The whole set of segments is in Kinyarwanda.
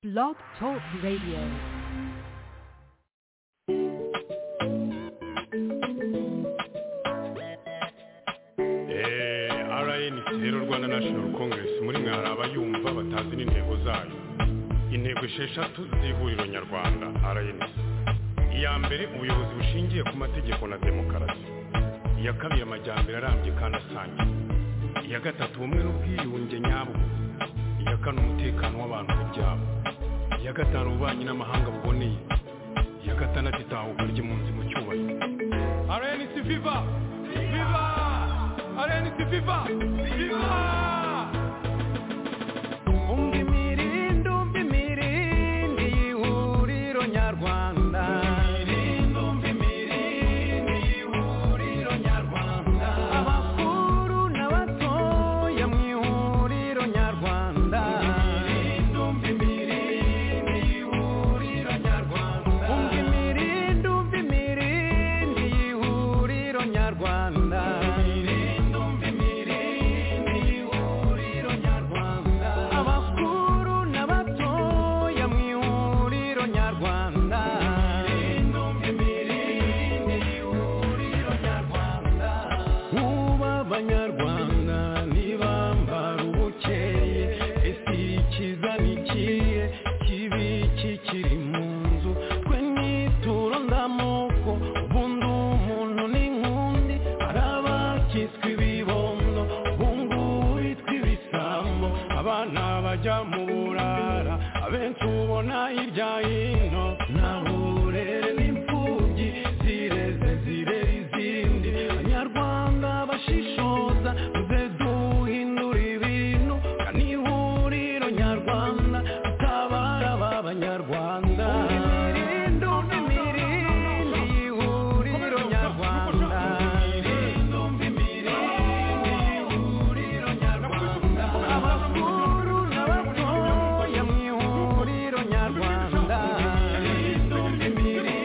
Blog Talk Radio. rnc rero rwanda national congress muri mwe hari abayumva batazi n'intego zayo intego esheshatu z'ihuriro nyarwanda rnc iya mbere ubuyobozi bushingiye ku mategeko na demokarasi iya kabiri amajyambere arambye kandi asangiye iya gatatu ubumwe n'ubwiyunge nyabwo iya kane umutekano w'abantu n'ibyabo iya gatanu ububanyi n'amahanga buboneye iya gatandatu itahuka ry'impunzi mu cyubahiro rnc viva viva rnc viva viva Umva imirindi, umva imirindi y'ihuriro nyarwanda. Abakuru n'abatoya mu ihuriro nyarwanda. Umva imirindi, umva imirindi y'ihuriro nyarwanda. Abakuru n'abatoya mu ihuriro nyarwanda. Kuba abanyarwanda ntibambara ubukeye ese ikiza ni ikihe kibi kikiri mu nzu twe nituro ndamoko ubundi umuntu ni nk'undi hari abakitswe ibibondo ubungubu bitwa ibisambo abana bajya mu burara abenshi ubona hirya hino ntaho uburere n'imfubyi zireze zirera izindi abanyarwanda bashishoza tuze duhindura ibintu kandi ihuriro nyarwanda tutabara aba banyarwanda imirindi imirindi ihuriro nyarwanda abakuru n'abatoya mu ihuriro nyarwanda umva imirindi umva imirindi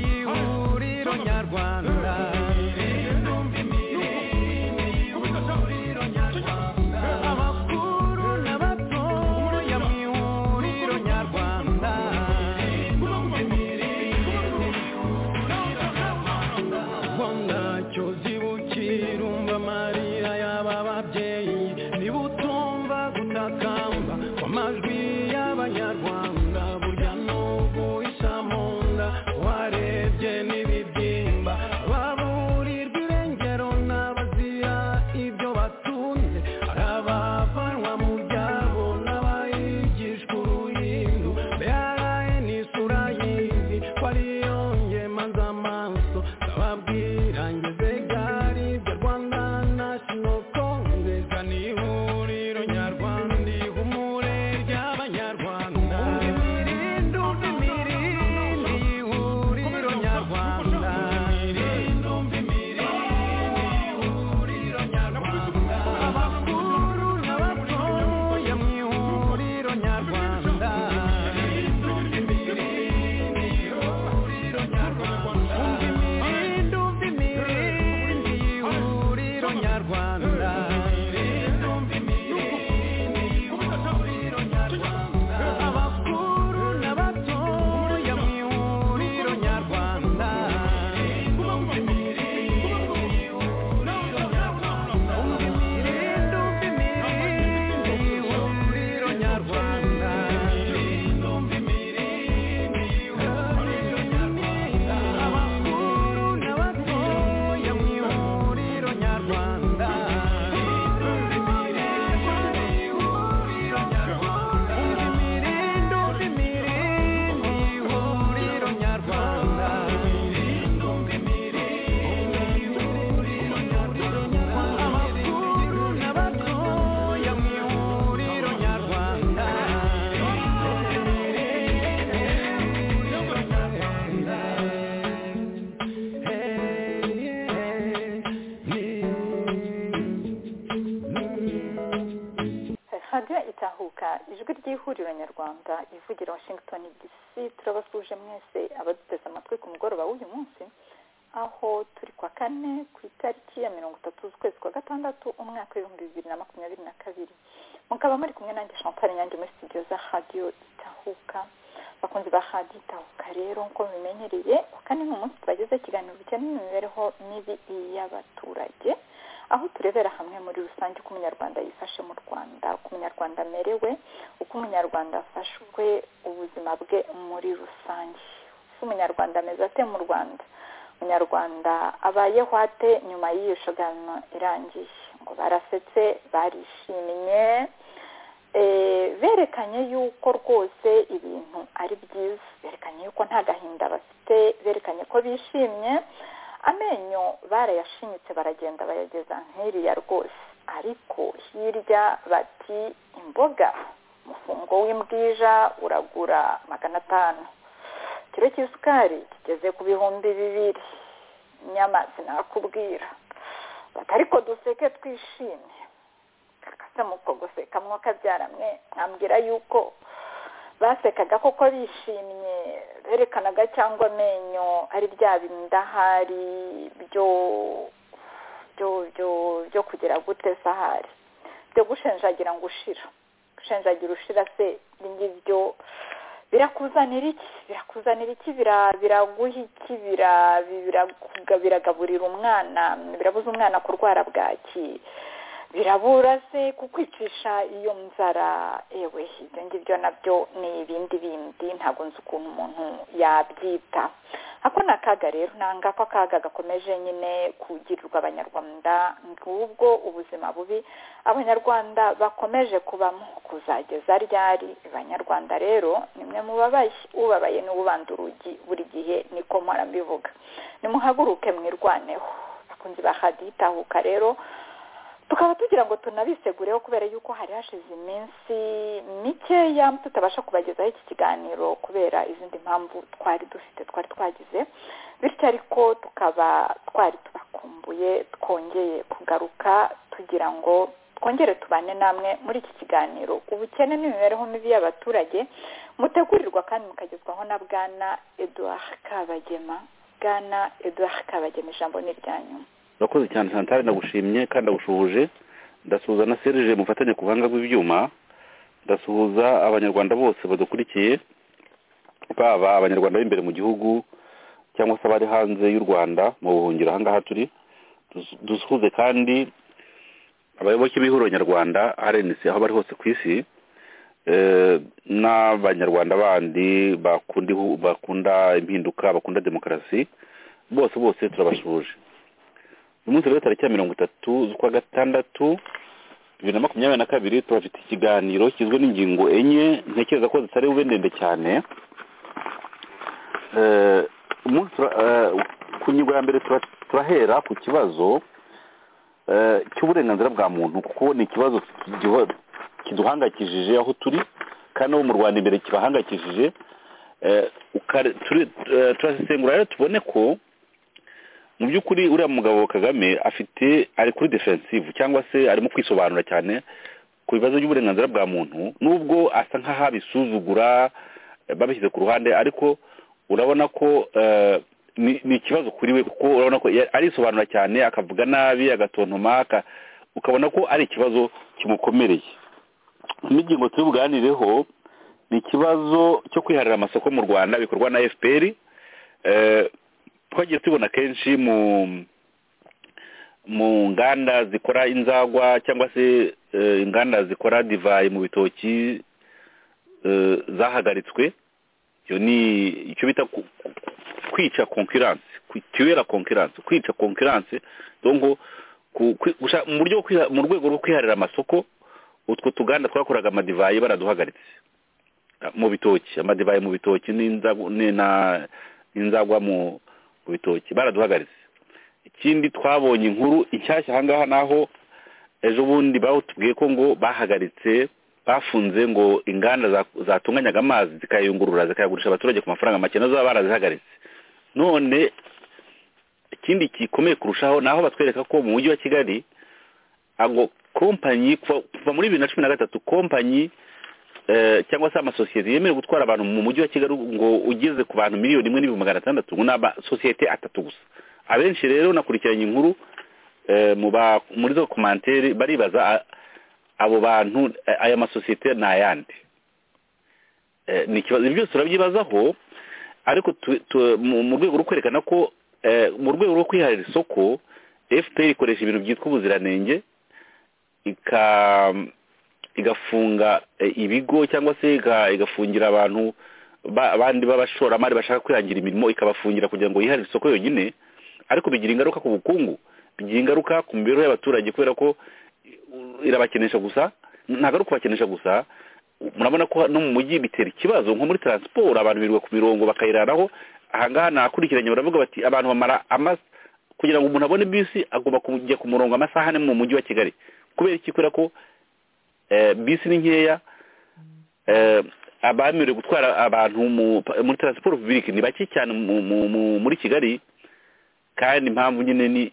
y'ihuriro nyarwanda abakuru n'abatoya mu ihuriro nyarwanda ubwo ntacyo zibukira umva amarira y'aba babyeyi niba utumva gutakamba kw'amajwi y'abanyarwanda burya n'ubwo isa mu nda warebye n'ibibyimba baburirwa irengero n'abazira ibyo batunze hari abavanwa mu byabo n'abayigishwa uruhindu mbere n'isura y'izi ko ariyo ngemaza amaso ndababwira ngeze gari ibyo rwanda national congress ni ihuriro nyarwanda ihumure ry'abanyarwanda imirindi umva imirindi y'ihuriro nyarwanda imirindi umva imirindi y'ihuriro nyarwanda abakuru n'abatoya mu ihuriro nyarwanda umva imirindi umva imirindi y'ihuriro nyarwanda abakuru n'abatoya mu ihuriro nyarwanda umva imirindi umva imirindi y'ihuriro nyarwanda abakuru n'abatoya mu ihuriro nyarwanda umva imirindi umva imirindi y'ihuriro nyarwanda abakuru n'abatoya mu ihuriro nyarwanda radiyo itahuka ijwi ry'ihuriro nyarwanda ivugira washington dc turabasuje mwese abaduteze amatwi ku mugoroba w'uyu munsi aho turi kwa kane ku itariki ya mirongo itatu z'ukwezi kwa gatandatu umwaka w'ibihumbi bibiri na makumyabiri na kabiri mukaba muri kumwe nanjye champagne nyange muri studio za radio itahuka bakunzi ba radio itahuka rero nk'uko mubimenyereye kwa kane ni umunsi twagize ikiganiro bijyanye n'imibereho mibi y'abaturage aho turebera hamwe muri rusange uko umunyarwanda yifashe mu rwanda uko umunyarwanda amerewe uko umunyarwanda afashwe ubuzima bwe muri rusange uko umunyarwanda ameze ate mu rwanda umunyarwanda abayeho ate nyuma y'iyo shogano irangiye ngo barasetse barishimye eh, berekanye yuko rwose ibintu ari byiza berekanye yuko nta gahinda bafite berekanye ko bishimye amenyo barayashinyitse baragenda bayageza nk'iriya rwose ariko hirya bati imboga umufungo w'imbwija uragura magana atanu ikiro cy'isukari kigeze ku bihumbi bibiri nyama sinakubwira bati ariko duseke twishimye kakase muko guseka mwakabyaramwe mwambwira yuko basekaga koko bishimye berekanaga cyangwa amenyo ari bya bindahari byo byo byo byo kugira gute sahari byo gushenjagira ngo ushira gushenjagira ushira se ngibyo birakuzanira iki birakuzanira iki bira- biraguha iki bira- birakuga- biragaburira umwana birabuza umwana kurwara bwaki birabura se kukwicisha iyo nzara ewe ibyo ngibyo nabyo ni ibindi bindi ntabwo nzi ukuntu umuntu yabyita ako ni akaga rero ni ngako akaga gakomeje nyine kugirirwa abanyarwanda ngubwo ubuzima bubi abanyarwanda bakomeje kubamo kuzageza ryari abanyarwanda rero nimwe mubabaye ubabaye ni ubanda urugi buri gihe niko mpora mbivuga nimuhaguruke mwirwaneho bakunzi ba hadi tahuka rero tukaba tugira ngo tunabisegureho kubera yuko hari hashize iminsi mikeya tutabasha kubagezaho iki kiganiro kubera izindi mpamvu twari dufite twari twagize bityo ariko tukaba twari tubakumbuye twongeye kugaruka tugira ngo twongere tubane namwe muri iki kiganiro ubukene n'imibereho mibi y'abaturage mutegurirwa kandi mukagezwaho na bwana eduard kabagema bwana eduard kabagema ijambo ni iryanyu urakoze cyane santari ndagushimye kandi ndagushuje ndasuhuza na serije mufatanye ku buhanga bw'ibyuma ndasuhuza abanyarwanda bose badukurikiye baba abanyarwanda b'imbere mu gihugu cyangwa se abari hanze y'u rwanda mu buhungiro ahangaha turi Dus- dusuhuze kandi abayoboke b'ihuriro nyarwanda rnc aho bari hose ku isi eh, n'abanyarwanda bandi bakunda ihu- bakunda impinduka bakunda demokarasi bose bose turabasuje uyu munsi rero tariki ya mirongo itatu z'ukwa gatandatu bibiri na makumyabiri na kabiri turafite ikiganiro kigizwe n'ingingo enye ntekereza ko zitari bube ndende cyane Eh, umunsi tura- eh, ku ngingo ya mbere tura- turahera ku kibazo eh, cy'uburenganzira bwa muntu kuko ni ikibazo kigiho- kiduhangayikishije aho turi kandi no mu rwanda imbere kibahangayikishije Eh, ukare- turi- eh, turasesengura rero tubone ko mu by'ukuri uriya mugabo kagame afite ari kuri defensive cyangwa se arimo kwisobanura cyane ku bibazo by'uburenganzira bwa muntu nubwo asa nk'aho abisuzugura eh, babishyize ku ruhande ariko urabona ko eh, ni ni ikibazo kuri we kuko urabona ko ya- arisobanura cyane akavuga nabi agatontoma aka- ukabona ko ari ikibazo kimukomereye n'ingingo turi buganireho ni ikibazo cyo kwiharira amasoko mu rwanda bikorwa na fpr eh, twagiye tubona kenshi mu mu nganda zikora inzagwa cyangwa se eh, inganda zikora divayi mu bitoki eh, zahagaritswe iyo ni icyo bita ku- ku- kwica concurrence kwi- tuera concurrence kwica concurrence donc ku- kwi- gusha- mu buryo bwo kwiha- mu rwego rwo kwiharira amasoko utwo tuganda twakoraga amadivayi baraduhagaritse mu bitoki amadivayi mu bitoki n'inzagu- ni- na- n'inzagwa mu mu bitoki baraduhagaritse ikindi twabonye inkuru inshyashya ahangaha naho ejo bundi batubwiye ko ngo bahagaritse bafunze ngo inganda za- zatunganyaga amazi zikayungurura zikayagurisha abaturage ku mafaranga make nazo baba barazihagaritse none ikindi gikomeye kurushaho ni aho batwereka ko mu mujyi wa kigali ngo kompanyi kuva kuva muri bibiri na cumi na gatatu kompanyi eh, cyangwa se amasosiyete yemerewe gutwara abantu mu mujyi wa kigali ngo ugeze ku bantu miliyoni imwe n'ibihumbi magana atandatu ngo ni amasosiyete atatu gusa abenshi rero nakurikiranye inkuru eh, mu ba- muri zo komantere baribaza a- abo bantu eh, aya masosiyete ni ayandi Eh, ni ikibazo ibi byose turabyibazaho ariko tu- tu- mu mu rwego rwo kwerekana ko eh, mu rwego rwo kwiharira isoko fpr ikoresha ibintu byitwa ubuziranenge ika igafunga eh, ibigo cyangwa se iga- igafungira abantu ba- abandi b'abashoramari bashaka kwihangira imirimo ikabafungira kugira ngo yiharire isoko yonyine ariko bigira ingaruka ku bukungu bigira ingaruka ku mibereho y'abaturage kubera ko eh, irabakenesha gusa ntabwo ari ukubakenesha gusa murabona ko no mu mujyi bitera ikibazo nko muri taransiporo abantu birirwa ku mirongo bakayiraraho ahangaha nakurikiranye baravuga bati abantu bamara ama- kugira ngo umuntu abone bisi agomba kujya ku murongo amasaha ane mu mujyi wa kigali kubera iki kubera ko eh, bisi ni nkeya eh, abemerewe gutwara abantu mu- muri taransiporo pubulike ni bake cyane mu- mu- mu- muri kigali kandi impamvu nyine ni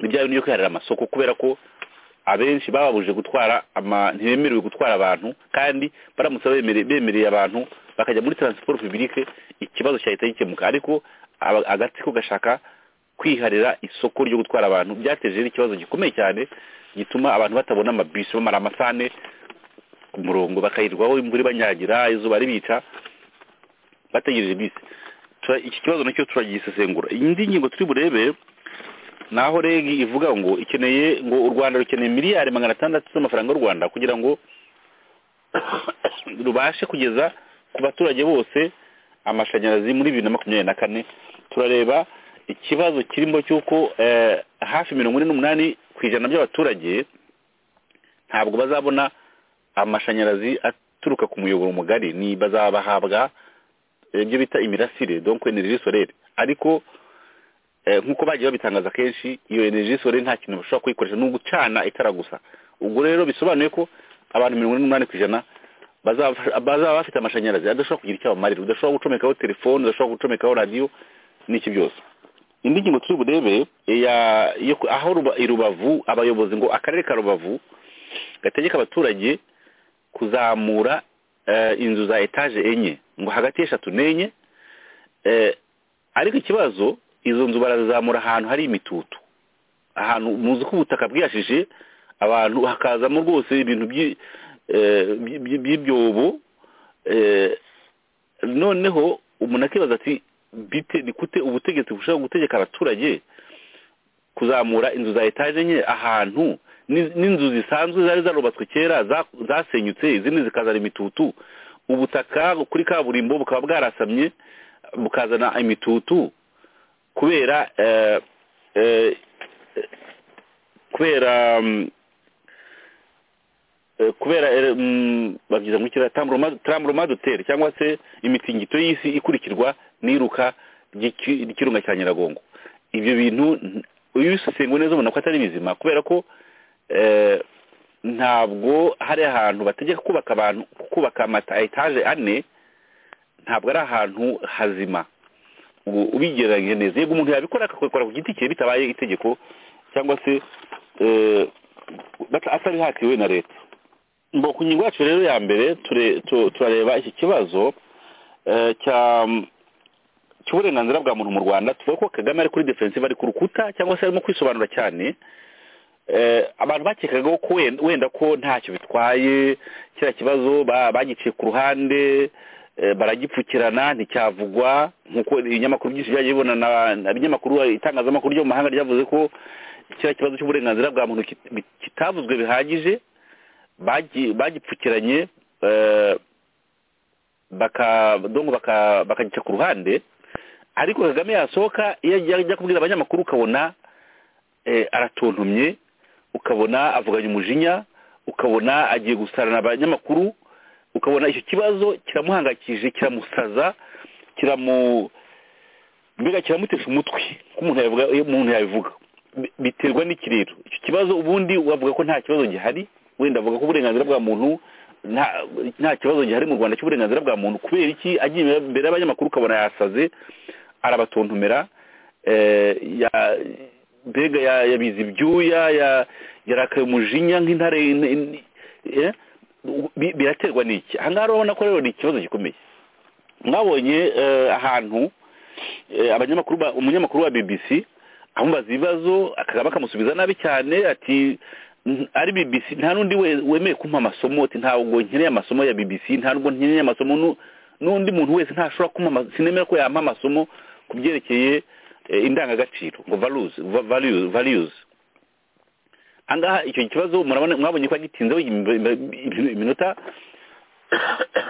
ibyawe niyo kwiharira amasoko kubera ko abenshi bababujije gutwara ama ntibemerewe gutwara abantu kandi baramutse bemere- bemereye abantu bakajya muri taransiporo pubulike ikibazo cyahita gikemuka ariko aba- agatsiko gashaka kwiharira isoko ryo gutwara abantu byateje rero ikibazo gikomeye cyane gituma abantu batabona amabisi bamara amasaha ane ku murongo bakayirwaho imvura ibanyagira izuba ribica bategereje bisi Tura- iki kibazo nacyo turagisesengura indi ngingo turi burebe ni aho regi ivuga ngo ikeneye ngo u rwanda rukeneye miliyari magana atandatu z'amafaranga y'u rwanda kugira ngo rubashe kugeza ku baturage bose amashanyarazi muri bibiri na makumyabiri na kane turareba ikibazo kirimo cy'uko eh, hafi mirongo ine n'umunani ku ijana by'abaturage ntabwo bazabona amashanyarazi aturuka ku muyoboro mugari ni bazabahabwa eh, ibyo bita imirasire donc energie solaire ariko Eh, nk'uko bagiye babitangaza kenshi iyo energy sore nta kintu bashobora kuyikoresha ni ugucana itara gusa ubwo rero bisobanuye ko abantu mirongo ine n'umunani ku ijana bazaba bazaba bafite amashanyarazi adashobora kugira icyo abamarira udashobora gucomekaho telefone udashobora gucomekaho radiyo n'iki byose indi ngingo turi burebe ya- yo ku- aho Ruba- i rubavu abayobozi ngo akarere ka rubavu gategeka abaturage kuzamura eh, inzu za etaje enye ngo hagati y'eshatu n'enye eh, ariko ikibazo izo nzu barazamura ahantu hari imitutu ahantu muzi ko ubutaka bwihashije abantu hakazamo rwose ibintu by'i- eh, by- by- by'ibyobo eh, noneho umuntu akibaza ati bite ni gute ubutegetsi bushobora gutegeka abaturage kuzamura inzu za etaje nke ahantu n'i- n'inzu zisanzwe zari zarubatswe kera za- zasenyutse izindi zikazana imitutu ubutaka kuri kaburimbo bukaba bwarasamye bukazana imitutu kubera eh, eh, kubera mm, eh, kubera eh, mm, babyita ngo iki tamburoma duteri cyangwa se imitingito y'isi ikurikirwa n'iruka ry'iki- ry'ikirunga cya nyiragongo ibyo bintu n- iyo ubisesenguye neza ubona ko atari bizima kubera ko eh, ntabwo hari ahantu bategeka kubaka abantu kubaka amata etaje ane ntabwo ari ahantu hazima ubu ubigereranyije neza yego umuntu yabikora akakora ku giti cye bitabaye itegeko cyangwa se eh, bata- atabihatiwe na leta ngo ku ngingo yacu rero ya mbere ture- tu- turareba iki kibazo eh, cya cy'uburenganzira bwa muntu mu rwanda tuvuga ko kagame ari kuri defensive ari ku rukuta cyangwa se arimo kwisobanura cyane eh, abantu bakekagaho ko wenda- wenda ko ntacyo bitwaye kiriya kibazo ba- bagiciye ku ruhande eh, baragipfukirana nticyavugwa nk'uko ibinyamakuru byinshi byagiye bibona na- na- ibinyamakuru itangazamakuru ryo mu mahanga ryavuze ko kiriya kibazo cy'uburenganzira bwa muntu kit- bi- kitavuzwe bihagije bagi- bagipfukiranye eh, baka dongo baka bakagica ku ruhande ariko Kagame yasohoka iyo ajya ajya kubwira abanyamakuru ukabona eh, aratontomye ukabona avuganye umujinya ukabona agiye gusarana abanyamakuru ukabona icyo kibazo kiramuhangayikije kiramusaza kiramu mbega kiramutesha umutwe ko umuntu yabivuga iyo umuntu yabivuga Bi- biterwa n'iki rero icyo kibazo ubundi wavuga ko nta kibazo gihari wenda avuga ko uburenganzira bwa muntu nta nta kibazo gihari mu rwanda cy'uburenganzira bwa muntu kubera iki agiye imbere y'abanyamakuru ukabona yasaze arabatontomera eh, ya- mbega ya- yabize ibyuya ya- yarakaye umujinya nk'intare in- in- eh, bi- biraterwa n'iki aha ngaha rero urabona ko rero ni ikibazo gikomeye mwabonye eh, ahantu eh, abanyamakuru ba- umunyamakuru wa bbc amubaza ibibazo akagaba akamusubiza nabi cyane ati "N- ari bbc nta n'undi we- wemeye kumpa amasomo ati ntabwo nkeneye amasomo ya bbc nta nubwo nkeneye amasomo nu- n'undi muntu wese ntashobora kumpa ama- sinemera ko yampa amasomo ku byerekeye eh, indangagaciro ngo values va- values- values angaha icyo kibazo murabona mwabonye ko gitinzeho iminota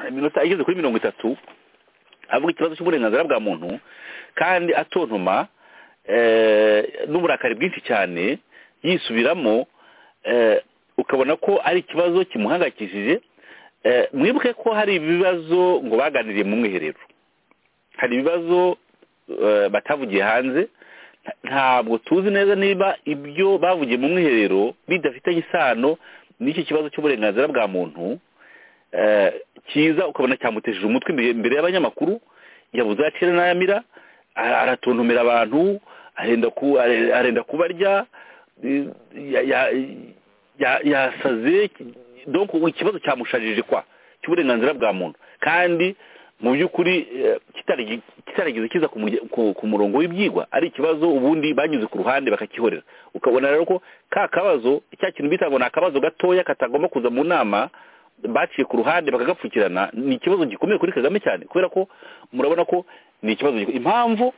iminota igeze kuri mirongo itatu avuga ikibazo cy'uburenganzira bwa muntu kandi atontoma eh, n'uburakari bwinshi cyane yisubiramo eh, ukabona ko ari ikibazo kimuhangayikishije Eh, mwibuke ko hari ibibazo ngo baganiriye mu mwiherero hari ibibazo eh, batavugiye hanze nta- ntabwo tuzi neza niba ibyo bavugiye mu mwiherero bidafitanye isano n'iki kibazo cy'uburenganzira bwa muntu eh, cyiza ukabona cyamutesheje umutwe imbere imbere y'abanyamakuru yabuze ayacira n'ayamira ara- aratontomera abantu arenda ku- are- arenda kubarya eh, ya- ya- ya- yasaze donc ikibazo cyamushajije kwa cy'uburenganzira bwa muntu kandi mu by'ukuri eh, kitari- kitarigeze kiza ku murya- ku- ku murongo w'ibyigwa ari ikibazo ubundi banyuze ku ruhande bakakihorera ukabona rero ko ka kabazo cya kintu bita ngo ni akabazo gatoya katagomba kuza mu nama baciye ku ruhande bakagapfukirana ni ikibazo gikomeye kuri kagame cyane kubera ko murabona ko ni ikibazo giko- impamvu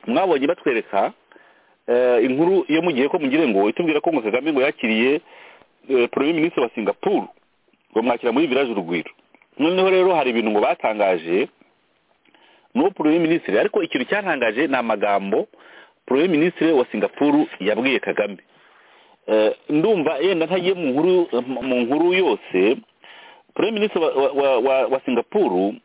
mwabonye batwereka eh, inkuru iyo mugiye ko mugire ngo itubwira ko ngo kagame ngo yakiriye eh, premier ministre wa singapore ngo mwakira muri village urugwiro noneho rero hari ibintu ngo batangaje n'uwo premier ministre ariko ikintu cyantangaje ni amagambo premier ministre wa singapore yabwiye kagame Eh, ndumva yenda ntagiye mu nkuru mu nkuru yose premier ministre wa, wa, wa, wa singapore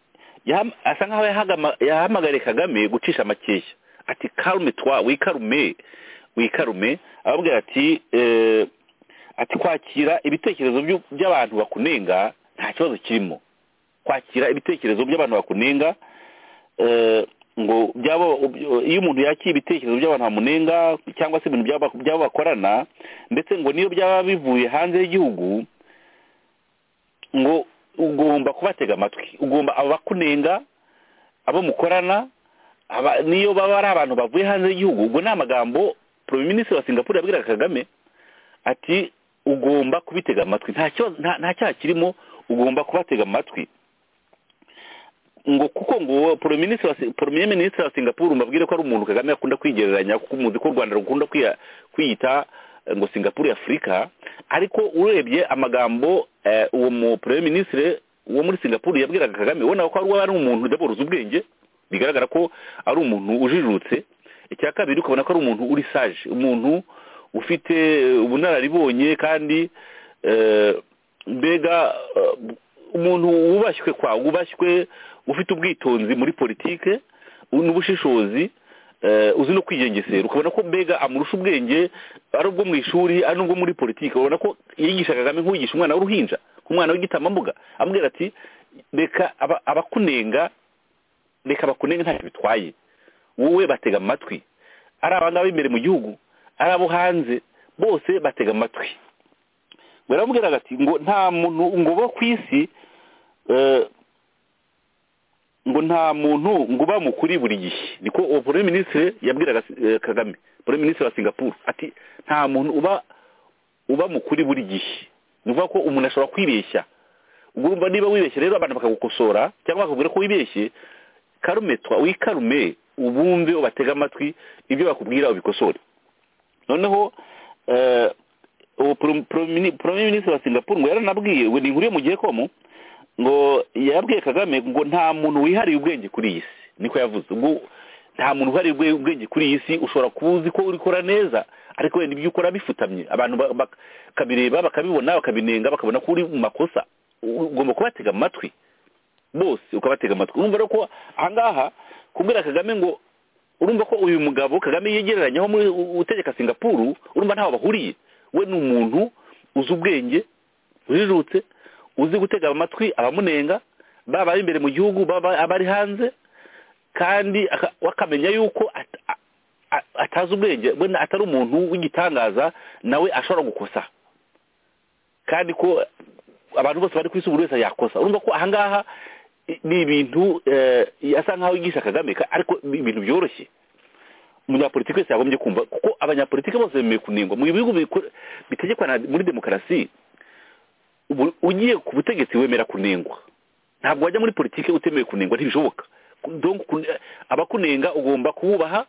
yaham- asa nkaho yahagama- yahamagariye kagame gucisha amakeshya ati karume twa wikarume wikarume ababwira ati eh, ati kwakira ibitekerezo byu- by'abantu bakunenga nta kibazo kirimo kwakira ibitekerezo by'abantu bakunenga eh, ngo byaba iyo umuntu yakira ibitekerezo by'abantu bamunenga cyangwa se ibintu by'aba- by'abo bakorana ndetse ngo niyo byaba bivuye hanze y'igihugu ngo ugomba kubatega amatwi ugomba abakunenga abo mukorana aba- niyo baba ari abantu bavuye hanze y'igihugu ubwo ni amagambo premier ministre wa singapore yabwiraga kagame ati ugomba kubitega amatwi nta kibazo- nta- nta cyaha kirimo ugomba kubatega amatwi ngo kuko ngo premier ministre wa, premier ministre wa Singapore mbabwire ko ari umuntu Kagame akunda kwigereranya kuko muzi ko u Rwanda rukunda kwiya- kwiyita eh, ngo Singapore ya Afurika ariko urebye amagambo eh, uwo mu premier ministre wo muri Singapore yabwiraga Kagame ubona ko ari uwo ari umuntu d'abord uzi ubwenge bigaragara ko ari umuntu ujijutse icya kabiri ukabona ko ari umuntu uri sage umuntu ufite eh, ubunararibonye kandi eh, mbega eh, umuntu wubashywe kwa wubashywe ufite ubwitonzi muri politike n'ubushishozi eh, uzi no kwigengesera ukabona ko mbega amurusha ubwenge ari ubwo mu ishuri ari n'ubwo muri politike urabona ko yigisha kagame nk'uwigisha umwana w'uruhinja nk'umwana w'igitambambuga amubwira ati reka aba- abakunenga reka bakunenge ntacyo bitwaye wowe batega amatwi ari abangaba imbere mu gihugu ari abo hanze bose batega amatwi baramubwiraga ati ngo nta muntu ngo bo ku isi eh, ngo nta muntu ngo uba mukuri buri gihe niko uwo premier ministre yabwiraga eh, kagame premier ministre wa singapore ati nta muntu uba uba mukuri buri gihe ni ukuvuga ko umuntu ashobora kwibeshya ubwo urumva niba wibeshye rero abantu bakagukosora cyangwa bakakubwira ko wibeshye karumetwa wikarume ubumve ubatege amatwi ibyo bakubwira ubikosore noneho eh, uwo pro- promini- premier ministre wa singapore ngo yaranabwiye ngo ni inkuru yo mu gihe komo ngo yabwiye kagame ngo nta muntu wihariye ubwenge kuri iyi si niko yavuze ngo nta muntu wihariye ubwe- ubwenge kuri iyi si ushobora kuba uzi ko urikora neza ariko wenda ibyo ukora bifutamye abantu ba- bak- bakabireba bakabibona bakabinenga bakabona ko uri mu makosa U- ugomba kubatega amatwi bose ukabatega amatwi urumva rero ko ahangaha kubwira kagame ngo urumva ko uyu mugabo kagame yegereranyaho muri u- utegeka singapuru urumva ntaho bahuriye we ni umuntu uzi ubwenge ujijutse uzi gutega amatwi abamunenga baba ari imbere mu gihugu baba abari hanze kandi aka- akamenya yuko at- a- a- atazi ubwenge we na- atari umuntu w'igitangaza nawe ashobora gukosa kandi ko abantu bose bari ku isi buri wese yakosa urumva ko ahangaha i- ni ibintu eh, asa nkaho yigisha kagame ka- ariko ni ibintu byoroshye umunyapolitiki wese yagombye kumva kuko abanyapolitiki bose bemeye kunengwa mu bihugu bikora- bitegekwa na- muri demokarasi ubu- ugiye ku butegetsi wemera kunengwa ntabwo wajya muri politiki utemeye kunengwa ntibishoboka Donc, kun- abakunenga ugomba kububaha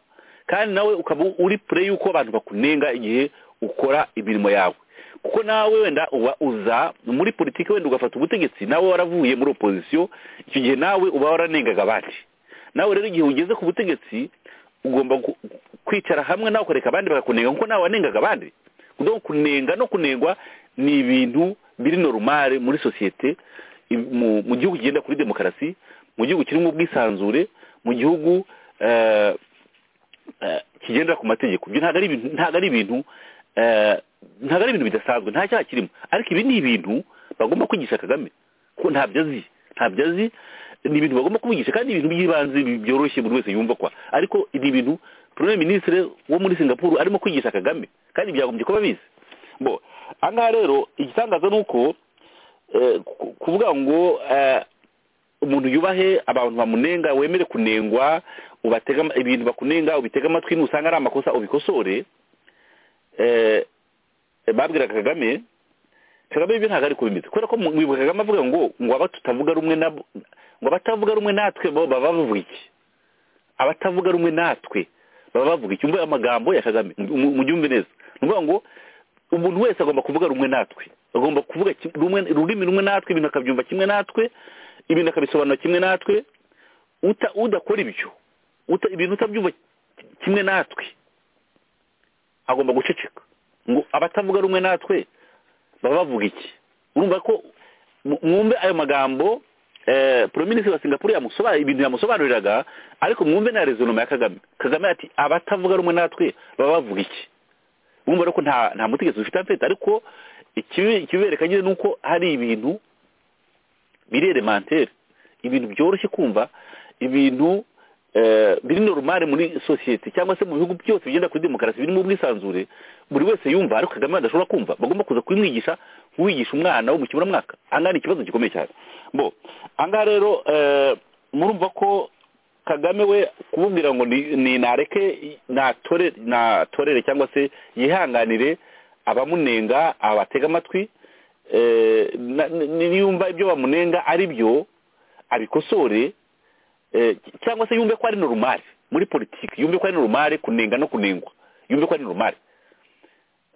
kandi nawe ukaba uri pure y'uko abantu bakunenga igihe ukora imirimo yawe kuko nawe wenda uba uza muri politiki wenda ugafata ubutegetsi nawe waravuye muri opozisiyo icyo gihe nawe uba waranengaga abandi nawe rero igihe ugeze ku butegetsi ugomba gu- kwicara hamwe nawe ukareka abandi bakakunenga kuko nawe wanengaga abandi kuko kunenga no kunengwa ni ibintu biri normale muri sosiyete i- mu mu gihugu kigenda kuri demokarasi mu gihugu kirimo ubwisanzure mu gihugu eh, eh, kigendera ku mategeko ibyo ntabwo ari ibintu ntabwo ari ibintu eh, ntabwo ari ibintu bidasanzwe nta cyaha kirimo ariko ibi ni ibintu bagomba kwigisha kagame kuko ntabyo azi ntabyo azi ni ibintu bagomba kumwigisha kandi ibintu by'ibanze bi- byoroshye buri wese yumva kwa ariko ni ibintu premier ministre wo muri singapuru arimo kwigisha kagame kandi byagombye kuba bizi bo ahangaha rero igitangaza ni uko eh, ku- kuvuga ngo eh, umuntu yubahe abantu bamunenga wemere kunengwa ubatega ibintu bakunenga ubitega amatwi nusanga ari amakosa ubikosore eh, babwiraga kagame kagame ibyo ntabwo ari kubimeze kubera ko mu- mwibuka kagame avuga ngo ngo aba tutavuga rumwe na ngo abatavuga rumwe natwe bo baba bavuga iki abatavuga rumwe natwe baba bavuga iki umva amagambo ya kagame mujyumve neza ni ukuvuga ngo umuntu wese agomba kuvuga rumwe natwe agomba kuvuga ki- rumwe ururimi rumwe natwe ibintu akabyumva kimwe natwe ibintu akabisobanura kimwe natwe uta udakora ibyo uta ibintu utabyumva kimwe natwe agomba guceceka ngo abatavuga rumwe natwe baba bavuga iki urumva ko mu- mwumve ayo magambo eh, Prime Minister wa Singapore yamusobanurira ibintu yamusobanuriraga ariko mwumve na rezonoma ya Kagame Kagame ati abatavuga rumwe natwe baba bavuga iki urumva rero ko nta nta mutegetsi ufite amfete ariko ikibi- ikibibereka nyine ni uko hari ibintu biri elementeri ibintu byoroshye kumva ibintu eh, biri normale muri sosiyete cyangwa se mu bihugu byose bigenda kuri demokarasi birimo ubwisanzure buri wese yumva ariko kagame adashobora kumva bagomba kuza kubimwigisha nk'uwigisha umwana wo mu kiburamwaka ahangaha ni ikibazo gikomeye cyane bo ahangaha rero eh, murumva ko kagame we kumubwira ngo ni- ni nareke natore natorere cyangwa se yihanganire abamunenga abatega amatwi eh, na- ni- niyumva ibyo bamunenga ari byo abikosore eh, cyangwa se yumve ko ari normal muri politiki yumve ko ari normal kunenga no kunengwa yumve ko ari normal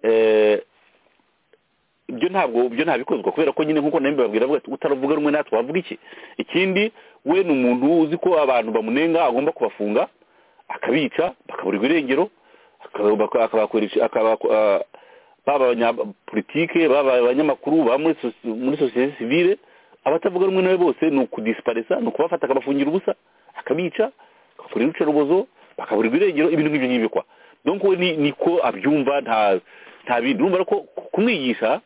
eh, ibyo ntabwo ibyo ntabikozwa kubera ko nyine nkuko namwe babwira bavuga ati utaravuga rumwe natwe wavuga iki ikindi we ni umuntu uzi ko abantu bamunenga agomba kubafunga akabica bakaburirwa irengero akaba- akabakoresha- akaba- ah, baba abanyapolitike baba abanyamakuru baba muri sosi- muri sosiyete sivile abatavuga rumwe nawe bose ni ukudisiparisa ni ukubafata akabafungira ubusa akabica akakora urucarubozo bakaburirwa irengero ibintu nk'ibyo ngibyo kwa donc we ni- niko abyumva nta nta bindi urumva rero ko kumwigisha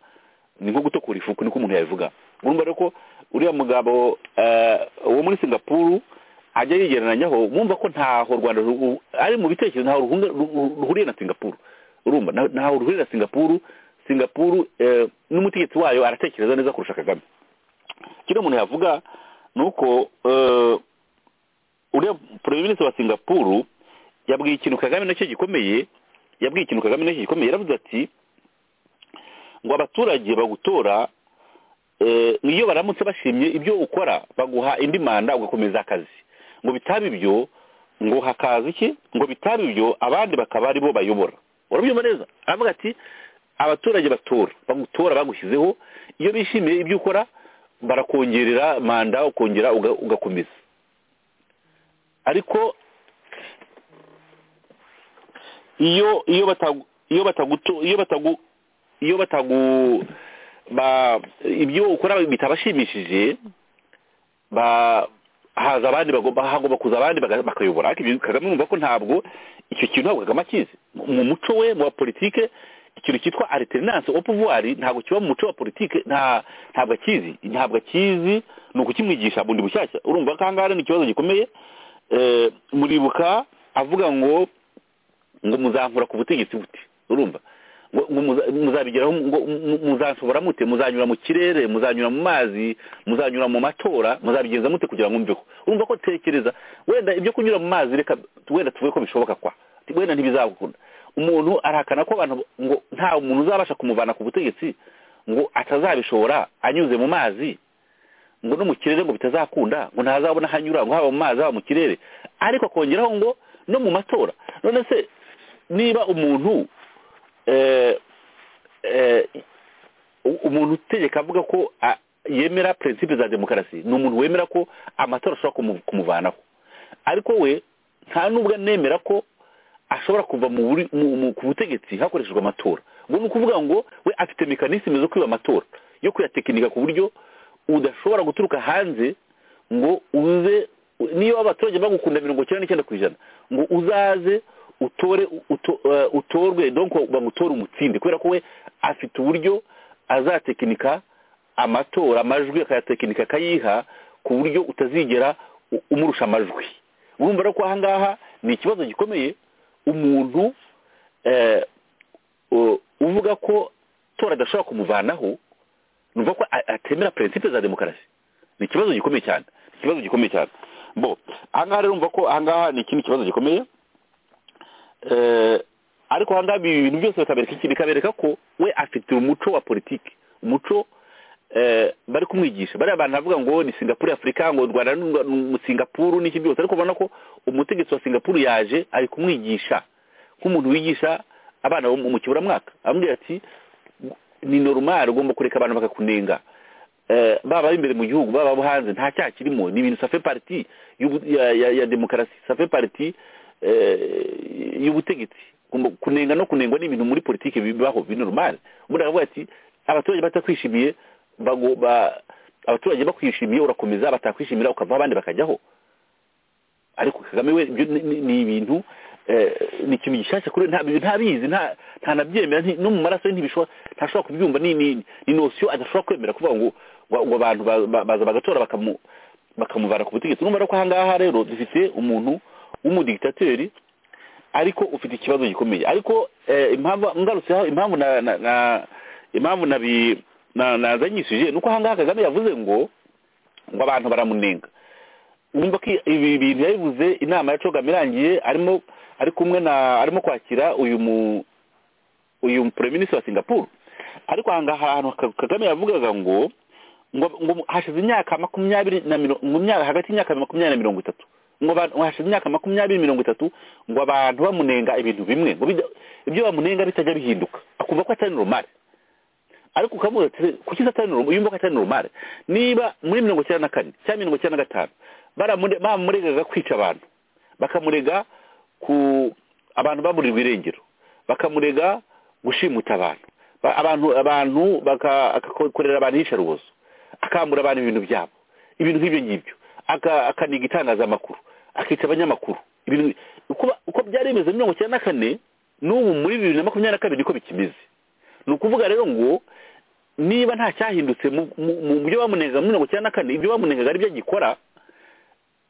ni nko gutokura ifuku niko umuntu yabivuga urumva rero ko uriya mugabo eh, wo muri singapuru ajya yigereranyaho mwumva ko ntaho u rwanda ru- ari mu bitekerezo ntaho ruhunga- ru- ruhuriye na singapuru urumva nta- ntaho ruhuriye na singapuru singapuru eh, n'umutegetsi wayo aratekereza neza kurusha kagame kino umuntu yavuga ni uko eh, uriya perezida minisitiri wa singapuru yabwiye ikintu kagame nacyo gikomeye yabwiye ikintu kagame nacyo gikomeye yaravuze ati ngo abaturage bagutora eh, iyo baramutse bashimye ibyo ukora baguha indi manda ugakomeza akazi ngo bitaba ibyo ngo hakaza iki ngo bitaba ibyo abandi bakaba aribo bayobora urabyumva neza aravuga ati abaturage batora bagutora bagushyizeho iyo bishimiye ibyo ukora barakongerera manda ukongera uga- ugakomeza ariko iyo iyo batagu iyo bataguto iyo batagu iyo batagu ba ibyo ukora bitabashimishije ba haza abandi bagomba hagomba kuza abandi baga- bakayobora ariko ibyo kagame numva ko ntabwo icyo kintu ntabwo kagame akizi Mu- mu muco we mu wa politike ikintu cyitwa alternance au pouvoir ntabwo kiba mu muco wa politike nta ntabwo akizi ntabwo akizi ni ukukimwigisha bundi bushyashya urumva ko ahangaha rero ni ikibazo gikomeye Eh, muribuka avuga ngo ngo muzankura ku butegetsi bute urumva ngo- ngo muza- muzabigeraho ngo mu- muzanshobora mute muzanyura mu kirere muzanyura mu mazi muzanyura mu matora muzabigenza mute kugira ngo mveho urumva ko tekereza wenda ibyo kunyura mu mazi reka wenda tuvuge ko bishoboka kwa wenda ntibizagukunda umuntu arahakana ko abantu ngo nta muntu uzabasha kumuvana ku butegetsi ngo atazabishobora anyuze mu mazi ngo no mu kirere ngo bitazakunda ngo ntazabona aho anyura ngo haba mu mazi haba mu kirere ariko akongeraho ngo no mu matora none se niba umuntu eh, eh, u- umuntu utegeka avuga ko a- yemera prinsipe za demokarasi ni umuntu wemera ko amatora ashobora kumu- kumuvanaho ariko we nta nubwo anemera ko ashobora kuva mu buri- mu- mu- ku butegetsi hakoreshejwe amatora ngo ni ukuvuga ngo we afite mekanisime zo kwiba amatora yo kuyatekinika ku buryo udashobora guturuka hanze ngo uze niyo abaturage bagukunda mirongo icyenda n'icyenda ku ijana ngo uzaze utore uto- eh, utorwe donko bagutore umutsinde kubera ko we afite uburyo azatekinika amatora amajwi akayatekinika akayiha ku buryo utazigera u- umurusha amajwi urumva rero ko aha ngaha ni ikibazo gikomeye umuntu eh, u- uvuga ko tora adashobora kumuvanaho ni ukuvuga ko a- atemera prinsipe za demokarasi ni ikibazo gikomeye cyane ni ikibazo gikomeye cyane bo aha ngaha rero urumva ko aha ngaha ni ikindi kibazo gikomeye eh, ariko aha ngaha ibi bintu byose bikabereka iki bikabereka ko we afite umuco wa politiki umuco eh, bari kumwigisha bariya bantu bavuga ngo ni singapuru ya afurika ngo u rwanda ni u- ni singapuru n'iki byose ariko ubona ko umutegetsi wa singapuru yaje ari kumwigisha nk'umuntu wigisha abana bo mu mu kiburamwaka amubwira ati ni normal ugomba kureka abantu bakakunenga Eh, baba ari imbere mu gihugu baba abo hanze nta cyaha kirimo ni ibintu safe parti y'ubu- ya, ya, ya demokarasi safe parti eh, y'ubutegetsi Ugomba- kunenga no kunengwa ni ibintu muri politiki bibaho bi normal umuntu aravuga ati abaturage batakwishimiye bago- ba- abaturage bakwishimiye urakomeza batakwishimira ukava abandi bakajyaho ariko kagame we ibyo ni- ni- ni ibintu eh, ni ikintu gishyashya kuri we, nta- ntabizi nta- ntanabyemera nti- no mu maraso ye ntibishobora ntashobora kubyumva ni ni ni nosiyo adashobora kwemera kuvuga ngo ngo- ngo abantu ba- ba- baza bagatora bakamu- bakamuvana ku butegetsi urumva rero ko aha ngaha rero dufite umuntu w'umudigitateri ariko ufite ikibazo gikomeye ariko eh, impamvu ngarutse aho impamvu na na- na- impamvu nabi- na- nazanyishije ni uko aha ngaha kagame yavuze ngo ngo abantu baramunenga wumva ko ibi bintu yabivuze inama ya cogam irangiye arimo ari kumwe na arimo kwakira uyu mu uyu minisitiri wa singapuru ariko aha ngaha ahantu Ka- kagame yavugaga ngo ngo ngo hashize imyaka makumyabiri na mirongo mu myaka hagati y'imyaka makumyabiri na mirongo itatu ngo abantu- ngo hashize imyaka makumyabiri mirongo itatu ngo abantu bamunenga ibintu bimwe ngo bijya- ibyo bamunenga bitajya bihinduka akumva ko atari normal ariko ukamubaza ati kuki satani normal yumva ko atari normal niba muri mirongo icyenda na kane cyangwa mirongo icyenda na gatanu baramure- bamuregaga kwica abantu bakamurega ku abantu baburirwa irengero bakamurega gushimuta abantu Ba- abantu abantu baka- agakorera abantu iyicarubozo akambura abantu ibintu byabo ibintu nk'ibyo ngibyo Aka- akaniga itangazamakuru akica abanyamakuru ibintu uko- uko byari bimeze muri mirongo icyenda na kane n'ubu muri bibiri na makumyabiri na kabiri niko bikimeze ni ukuvuga rero ngo niba nta cyahindutse mu mu- mu byo bamunengaga muri mirongo icyenda na kane ibyo bamunengaga ari byo agikora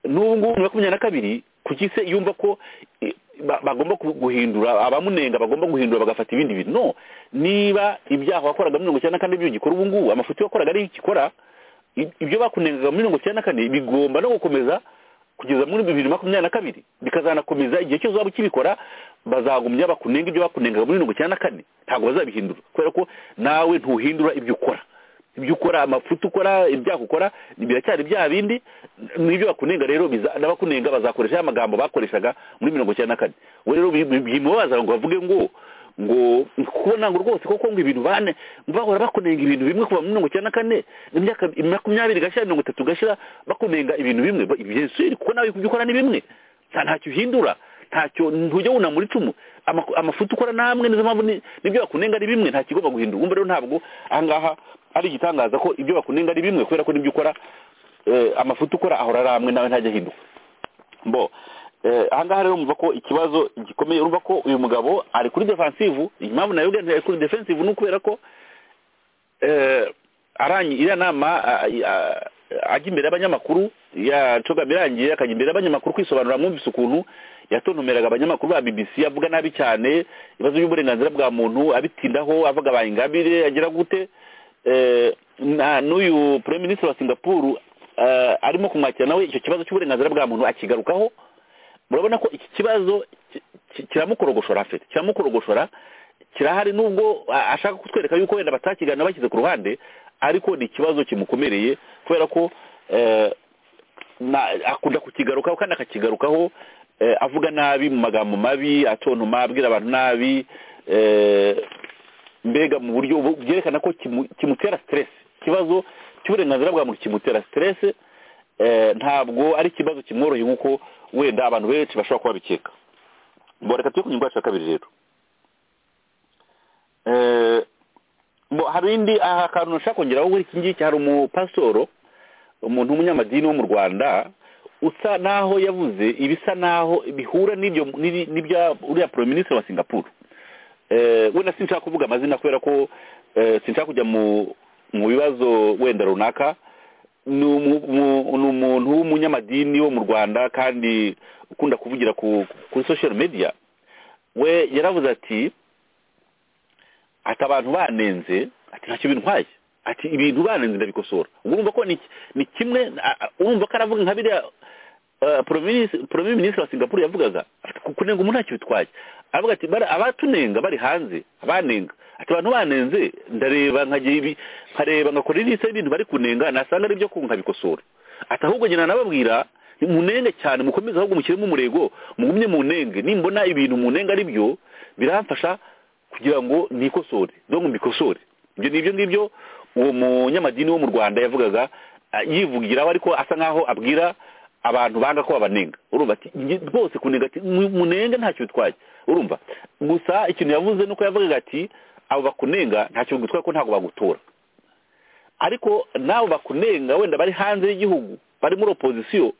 n'ubu ngubu muri makumyabiri na kabiri kuki se yumva ko eh, ba- bagomba ku- guhindura abamunenga bagomba guhindura bagafata ibindi bintu no niba ibyaha wakoraga muri mirongo icyenda na kane byo gikora ubu ngubu amafuti wakoraga ariyo ukikora i- ibyo bakunengaga muri mirongo icyenda na kane bigomba no gukomeza kugeza muri bibiri makumyabiri na kabiri bikazanakomeza igihe cyose uzaba ukibikora bazagumya bakunenga ibyo bakunengaga muri mirongo icyenda na kane ntabwo bazabihindura kubera ko nawe ntuhindura ibyo ukora ibyo ukora amafuti ukora ibyaha ukora biracyari bya bindi n'ibyo bakunenga rero biza- n'abakunenga bazakoresha ya magambo bakoreshaga muri mirongo icyenda na kane we rero bi- bi- bimubaza ngo bavuge ngo ngo kubona ngo rwose koko ngo ibintu bane bahora bakunenga ibintu bimwe kuva muri mirongo icyenda na kane imyaka makumyabiri gashyira mirongo itatu gashyira bakunenga ibintu bimwe Ba- ibyo siri kuko nawe ibyo ukora ni bimwe nta- ntacyo uhindura ntacyo ntujya wunamura icumu Amaku- amafuti ukora namwe nizo mpamvu ni- nibyo bakunenga ari bimwe nta kigomba guhindura umva rero ntabwo ahangaha ari igitangaza ko ibyo bakunenga ari bimwe kubera ko n'ibyo ukora eh, amafuti ukora ahora ari amwe nawe ntajya ahinduka bo eh, ahangaha rero mva ko ikibazo gikomeye urumva ko uyu mugabo ari kuri defensive impamvu nayo ari kuri defensive ni ukubera ko eh, arangi iriya nama ah, ah, ajya imbere y'abanyamakuru yacogamye irangiye akajya imbere y'abanyamakuru kwisobanura mwumvise ukuntu yatontomeraga abanyamakuru ba bbc avuga nabi cyane ibibazo by'uburenganzira bwa muntu abitindaho avuga ba ingabire agira gute Eh, na n'uyu prime minister wa singapuru eh, arimo kumwakira nawe icyo kibazo cy'uburenganzira bwa muntu akigarukaho murabona ko iki kibazo ki- ki- kiramukorogoshora afite kiramukorogoshora kirahari nubwo a- ashaka kutwereka yuko wenda batakiganira bashyize ku ruhande ariko ni ikibazo kimukomereye kubera ko eh, na- akunda kukigarukaho kandi akakigarukaho eh, avuga nabi mu magambo mabi atontoma abwira abantu nabi eh, mbega mu buryo bu- byerekana ko kimu- kimutera siteresi ikibazo cy'uburenganzira bwa muntu kimutera siteresi eh, ntabwo ari ikibazo kimworoheye nk'uko wenda abantu benshi bashobora kuba bikeka mbo reka tujye ku ngingo yacu ya kabiri rero Eh, mbo hari indi aha akantu nshaka kongeraho kuri iki ngiki hari umupasitoro umuntu w'umunyamadini wo mu rwanda usa naho yavuze ibisa naho bihura n'ibyo n'ibi- n'ibya uriya porominisitiri wa singapuru Eh, wenda sinshaka kuvuga amazina kubera ko eh, sinshaka kujya mu mu bibazo wenda runaka ni umu- mu- ni umuntu w'umunyamadini wo mu rwanda kandi ukunda kuvugira ku kuri social media we yaravuze ati ati abantu banenze ati ntacyo bintwaye ati ibintu banenze ndabikosora ubwo urumva ko ni ni kimwe a- a- urumva ko aravuga nka biriya premier ministre wa singapore yavugaga ati ku- kunenga umuntu ntacyo bitwaye aravuga ati "Bara- abatunenga bari hanze abanenga ati abantu banenze ndareba nkagira ibi nkareba nkakora irisha ibintu bari kunenga nasanga ari byo ku nkabikosora ati ahubwo njye nanababwira munenge cyane mukomeze ahubwo mushyiremo umurego mugumye munenge nimbona ibintu munenga ari byo biramfasha kugira ngo nikosore donc mbikosore ibyo ni ibyo ngibyo uwo munyamadini wo mu rwanda yavugaga ah, yivugiraho ariko asa nk'aho abwira abantu banga ko babanenga urumva ati "Njye rwose kunenga ati mu- munenge ntacyo bitwaye urumva gusa ikintu yavuze nuko yavugaga ati abo bakunenga ntacyo bitwaye ko ntabwo bagutora ariko nabo bakunenga wenda bari hanze y'igihugu bari muri opozisiyo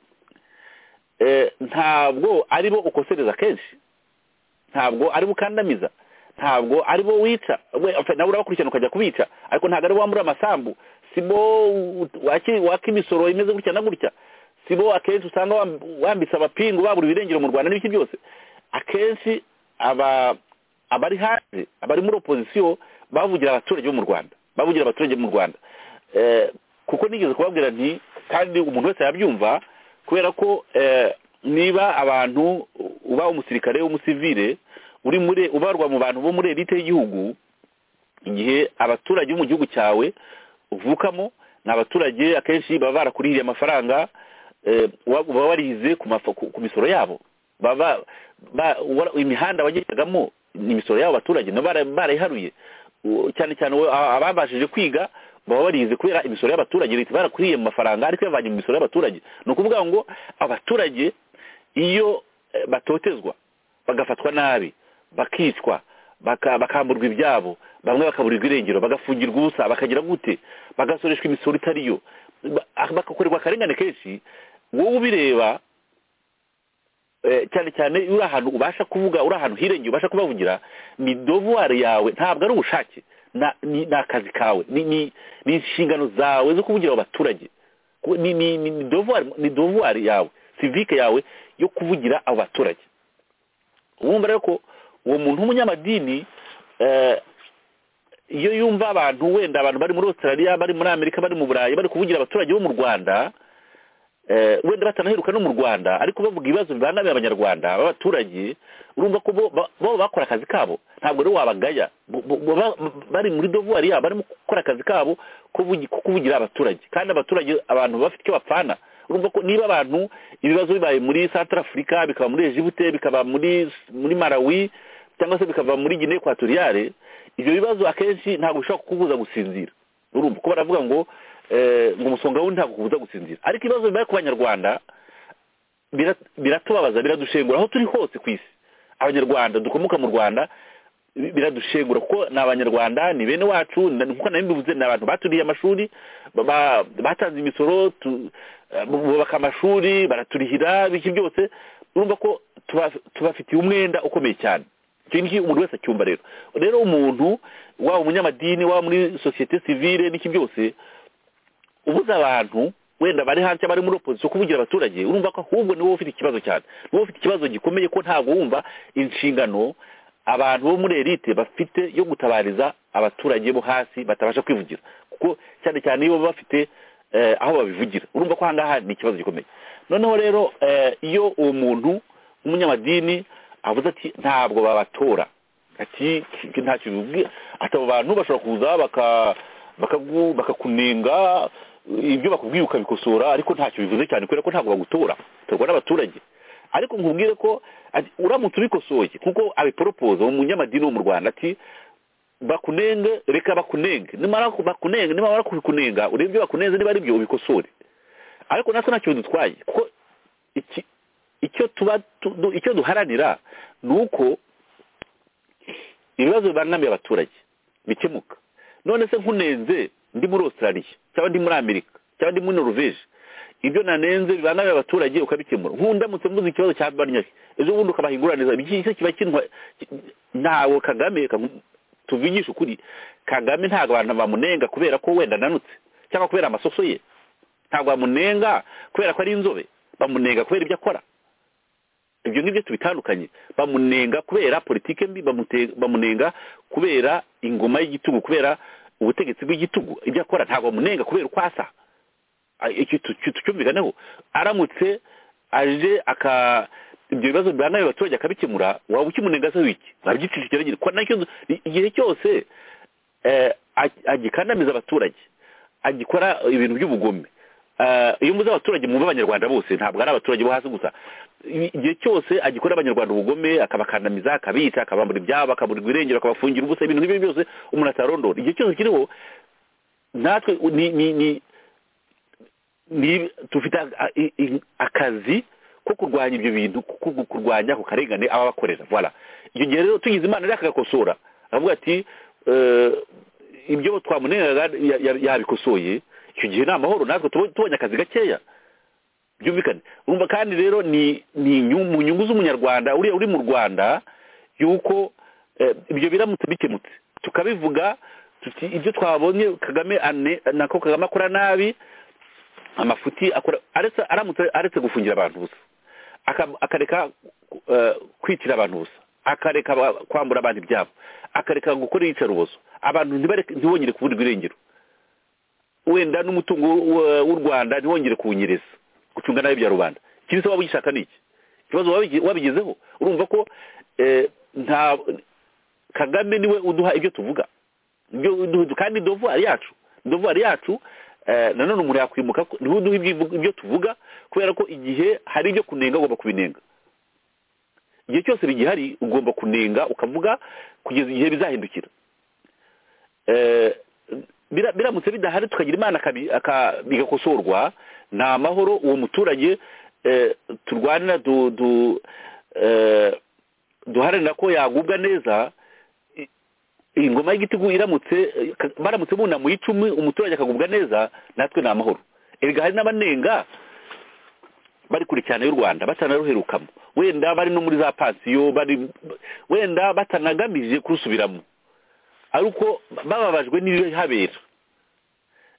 eh, ntabwo aribo ukosereza kenshi ntabwo ari bo ukandamiza ntabwo ari bo wica we apfa- nawe urabakurikirana ukajya kubica ariko ntabwo ari bo wambura amasambu si bo u- waki- waka imisoro imeze gutya na gutya si bo akenshi usanga wamb- wambitse abapingu babura ibirengero mu rwanda n'ibiki byose akenshi aba abari hanze abari muri opozisiyo bavugira abaturage bo mu rwanda bavugira abaturage bo mu rwanda Eh, kuko nigeze kubabwira nti kandi umuntu wese yabyumva kubera ko eh, niba abantu uba umusirikare umusivire uri muri ubarwa mu bantu bo muri elite y'igihugu igihe abaturage bo mu gihugu cyawe uvukamo ni abaturage akenshi baba barakurihiriye amafaranga eh, wa- baba warihize ku mafa- ku- ku misoro yabo baba ba- wa- imihanda wagendagamo ni imisoro y'abo baturage nabo bara- barayiharuye U- cyane cyane we- a- ababashije kwiga baba barize kubera imisoro y'abaturage leta barakuriye mu mafaranga ariko yavanye mu misoro y'abaturage ni ukuvuga ngo abaturage iyo eh, batotezwa bagafatwa nabi bakicwa baka- bakamburwa ibyabo bamwe bakaburirwa irengero bagafungirwa ubusa bakagira gute bagasoreshwa imisoro itariyo ba- ah, bagakorerwa akarengane kenshi wowe ubireba eh, cyane cyane iyo uri ahantu ubasha kuvuga uri ahantu hirengeye ubasha kubavugira ni dovuwari yawe ntabwo ari ubushake na- ni ni akazi kawe ni ni ni inshingano zawe zo kuvugira abaturage Ku- ni ni ni ni dovuwari ni dovuwari yawe sivike yawe yo kuvugira abo baturage wumva rero ko uwo muntu w'umunyamadini eh, iyo yumva abantu wenda abantu bari muri australia bari muri amerika bari mu burayi bari kuvugira abaturage bo mu rwanda eh, wenda batanaheruka no mu rwanda ariko bavuga ibibazo bibangamiye abanyarwanda b'abaturage urumva ko bo ba- bo bakora akazi kabo ntabwo rero wabagaya Bo- bo- bo- ba- bari muri dovuwari yabo barimo gukora akazi kabo ko vugi- ko kuvugira abaturage kandi abaturage abantu bafite icyo bapfana urumva ko niba abantu ibibazo bibaye muri centre africa bikaba muri ejibute bikaba muri muri malawi cyangwa se bikava muri guinee equatoriale ibyo bibazo akenshi ntabwo bishobora kukubuza gusinzira urumva ko baravuga ngo eh, ngo umusonga wundi ntabwo ukubuza gusinzira ariko ibibazo bibaye ku banyarwanda bira- biratubabaza biradushengura aho turi hose ku isi abanyarwanda dukomoka mu rwanda bi- biradushengura kuko ni abanyarwanda ni bene wacu na- nkuko nawe mbivuze ni abantu baturiye amashuri ba- ba- batanze imisoro tu- eh, bubaka amashuri baraturihira biki byose urumva ko tuba- tubafitiye umwenda ukomeye cyane icyo ngiki umuntu wese acyumva rero rero umuntu waba umunyamadini waba muri sosiyete sivile n'iki byose ubuza abantu wenda bari hanze bari muri opozisiyo kuvugira abaturage urumva ko ahubwo ni wowe ufite ikibazo cyane ni wowe ufite ikibazo gikomeye ko ntabwo wumva inshingano abantu bo muri elite bafite yo gutabariza abaturage bo hasi batabasha kwivugira kuko cyane cyane iyo baba bafite eh, aho babivugira urumva ko aha ngaha ni ikibazo gikomeye noneho rero eh, iyo uwo muntu w'umunyamadini avuze ati ntabwo babatora ati "Iki ntacyo bibubwira ati abo bantu bashobora kuza baka- bakagu- bakakunenga ibyo bakubwiye ukabikosora ariko ntacyo bivuze cyane kubera ko ntabwo bagutora utorwa n'abaturage ariko nkubwire ko ati, uramutse ubikosoye kuko abiporopoza umunyamadini wo mu rwanda ati bakunenge reka bakunenge nimara ku- bakunenge nimara kubikunenga urebe ibyo bakunenze niba ari byo ubikosore ariko natwe ntacyo bidutwaye kuko iki icyo tuba tu- du- icyo duharanira ni uko ibibazo bibangamiye abaturage bikemuka none se nkunenze ndi muri australia cyangwa ndi muri amerika cyangwa ndi muri norvege ibyo nanenze bibangamiye abaturage ukabikemura nk'undamutse mvuze ikibazo cya barnyaki ejo bundi ukabaha ingurane iki kiba kinwa ntawe kagame kamu- tuvugishe ukuri kagame ntabwo abantu bamunenga kubera ko wenda ananutse cyangwa kubera amasoso ye ntabwo bamunenga kubera ko ari inzobe bamunenga kubera ibyo akora ibyo ngibyo tubitandukanye bamunenga kubera politike mbi bamute- bamunenga kubera ingoma y'igitugu kubera ubutegetsi bw'igitugu ibyo akora ntabwo bamunenga kubera uko asa Ah, icyo tu- tu- tucyumvikaneho aramutse aje aka ibyo bibazo bibangamye abaturage akabikemura waba ukimunenga se wiki nabyicishije nyine ko nacyo igihe cyose eh, ag- agikandamiza abaturage agikora ibintu by'ubugome Eh, iyo muzi abaturage mwumva abanyarwanda bose ntabwo ari abaturage bo hasi gusa igihe cyose agikora abanyarwanda ubugome akabakandamiza akabica akabambura ibyabo akaburirwa irengero akabafungira ubusa ibintu nk'ibyo byose umuntu atarondora igihe cyose kiriho natwe ni ni ni ni dufite a- i- i- akazi ko kurwanya ibyo bintu ko ku- kurwanya ako karengane aba abakorera voilà icyo gihe rero tugize imana rero akagakosora aravuga ati eh, ibyo twamunengaga ya- ya- yabikosoye icyo gihe ni amahoro natwe tuba- tubonye akazi gakeya byumvikane urumva kandi rero ni ni inyu- mu nyungu z'umunyarwanda uriya uri mu rwanda yuko eh, ibyo biramutse bikemutse tukabivuga tuti ibyo twabonye kagame ane nako kagame akora nabi amafuti akora aretse aramutse aretse gufungira abantu gusa aka- akareka eh, kwicira abantu gusa akareka ba- kwambura abantu ibyabo akareka gukora iyicarubozo abantu ntibareke- ntibongere kuburirwa irengero wenda n'umutungo w- w'u rwanda ntiwongere kuwunyereza gucunga nabi bya rubanda ikindi se waba ugishaka ni iki ikibazo wabigi- wabigezeho urumva ko eh, nta kagame niwe uduha ibyo tuvuga ibyo uduha- kandi dovuwari yacu dovuwari yacu eh, nanone umuntu yakwimuka ko- niwe uduha ibyo- ibyo tuvuga kubera ko igihe hari ibyo kunenga ugomba kubinenga igihe cyose bigihari ugomba kunenga ukavuga kugeza igihe bizahindukira Eh, bira- biramutse bidahari tukagira imana akabi- aka- bigakosorwa ni amahoro uwo muturage eh, turwanira du- du- eh, duharanira ko yagubwa neza i- iyi ngoma y'igitugu iramutse eh, ka- baramutse bunamuye icumi umuturage akagubwa neza natwe ni amahoro erega hari n'abanenga bari kure cyane y'u rwanda batanaruherukamo wenda bari no muri za pansiyo bari wenda batanagamije kurusubiramo ariko bababajwe n'ibihabera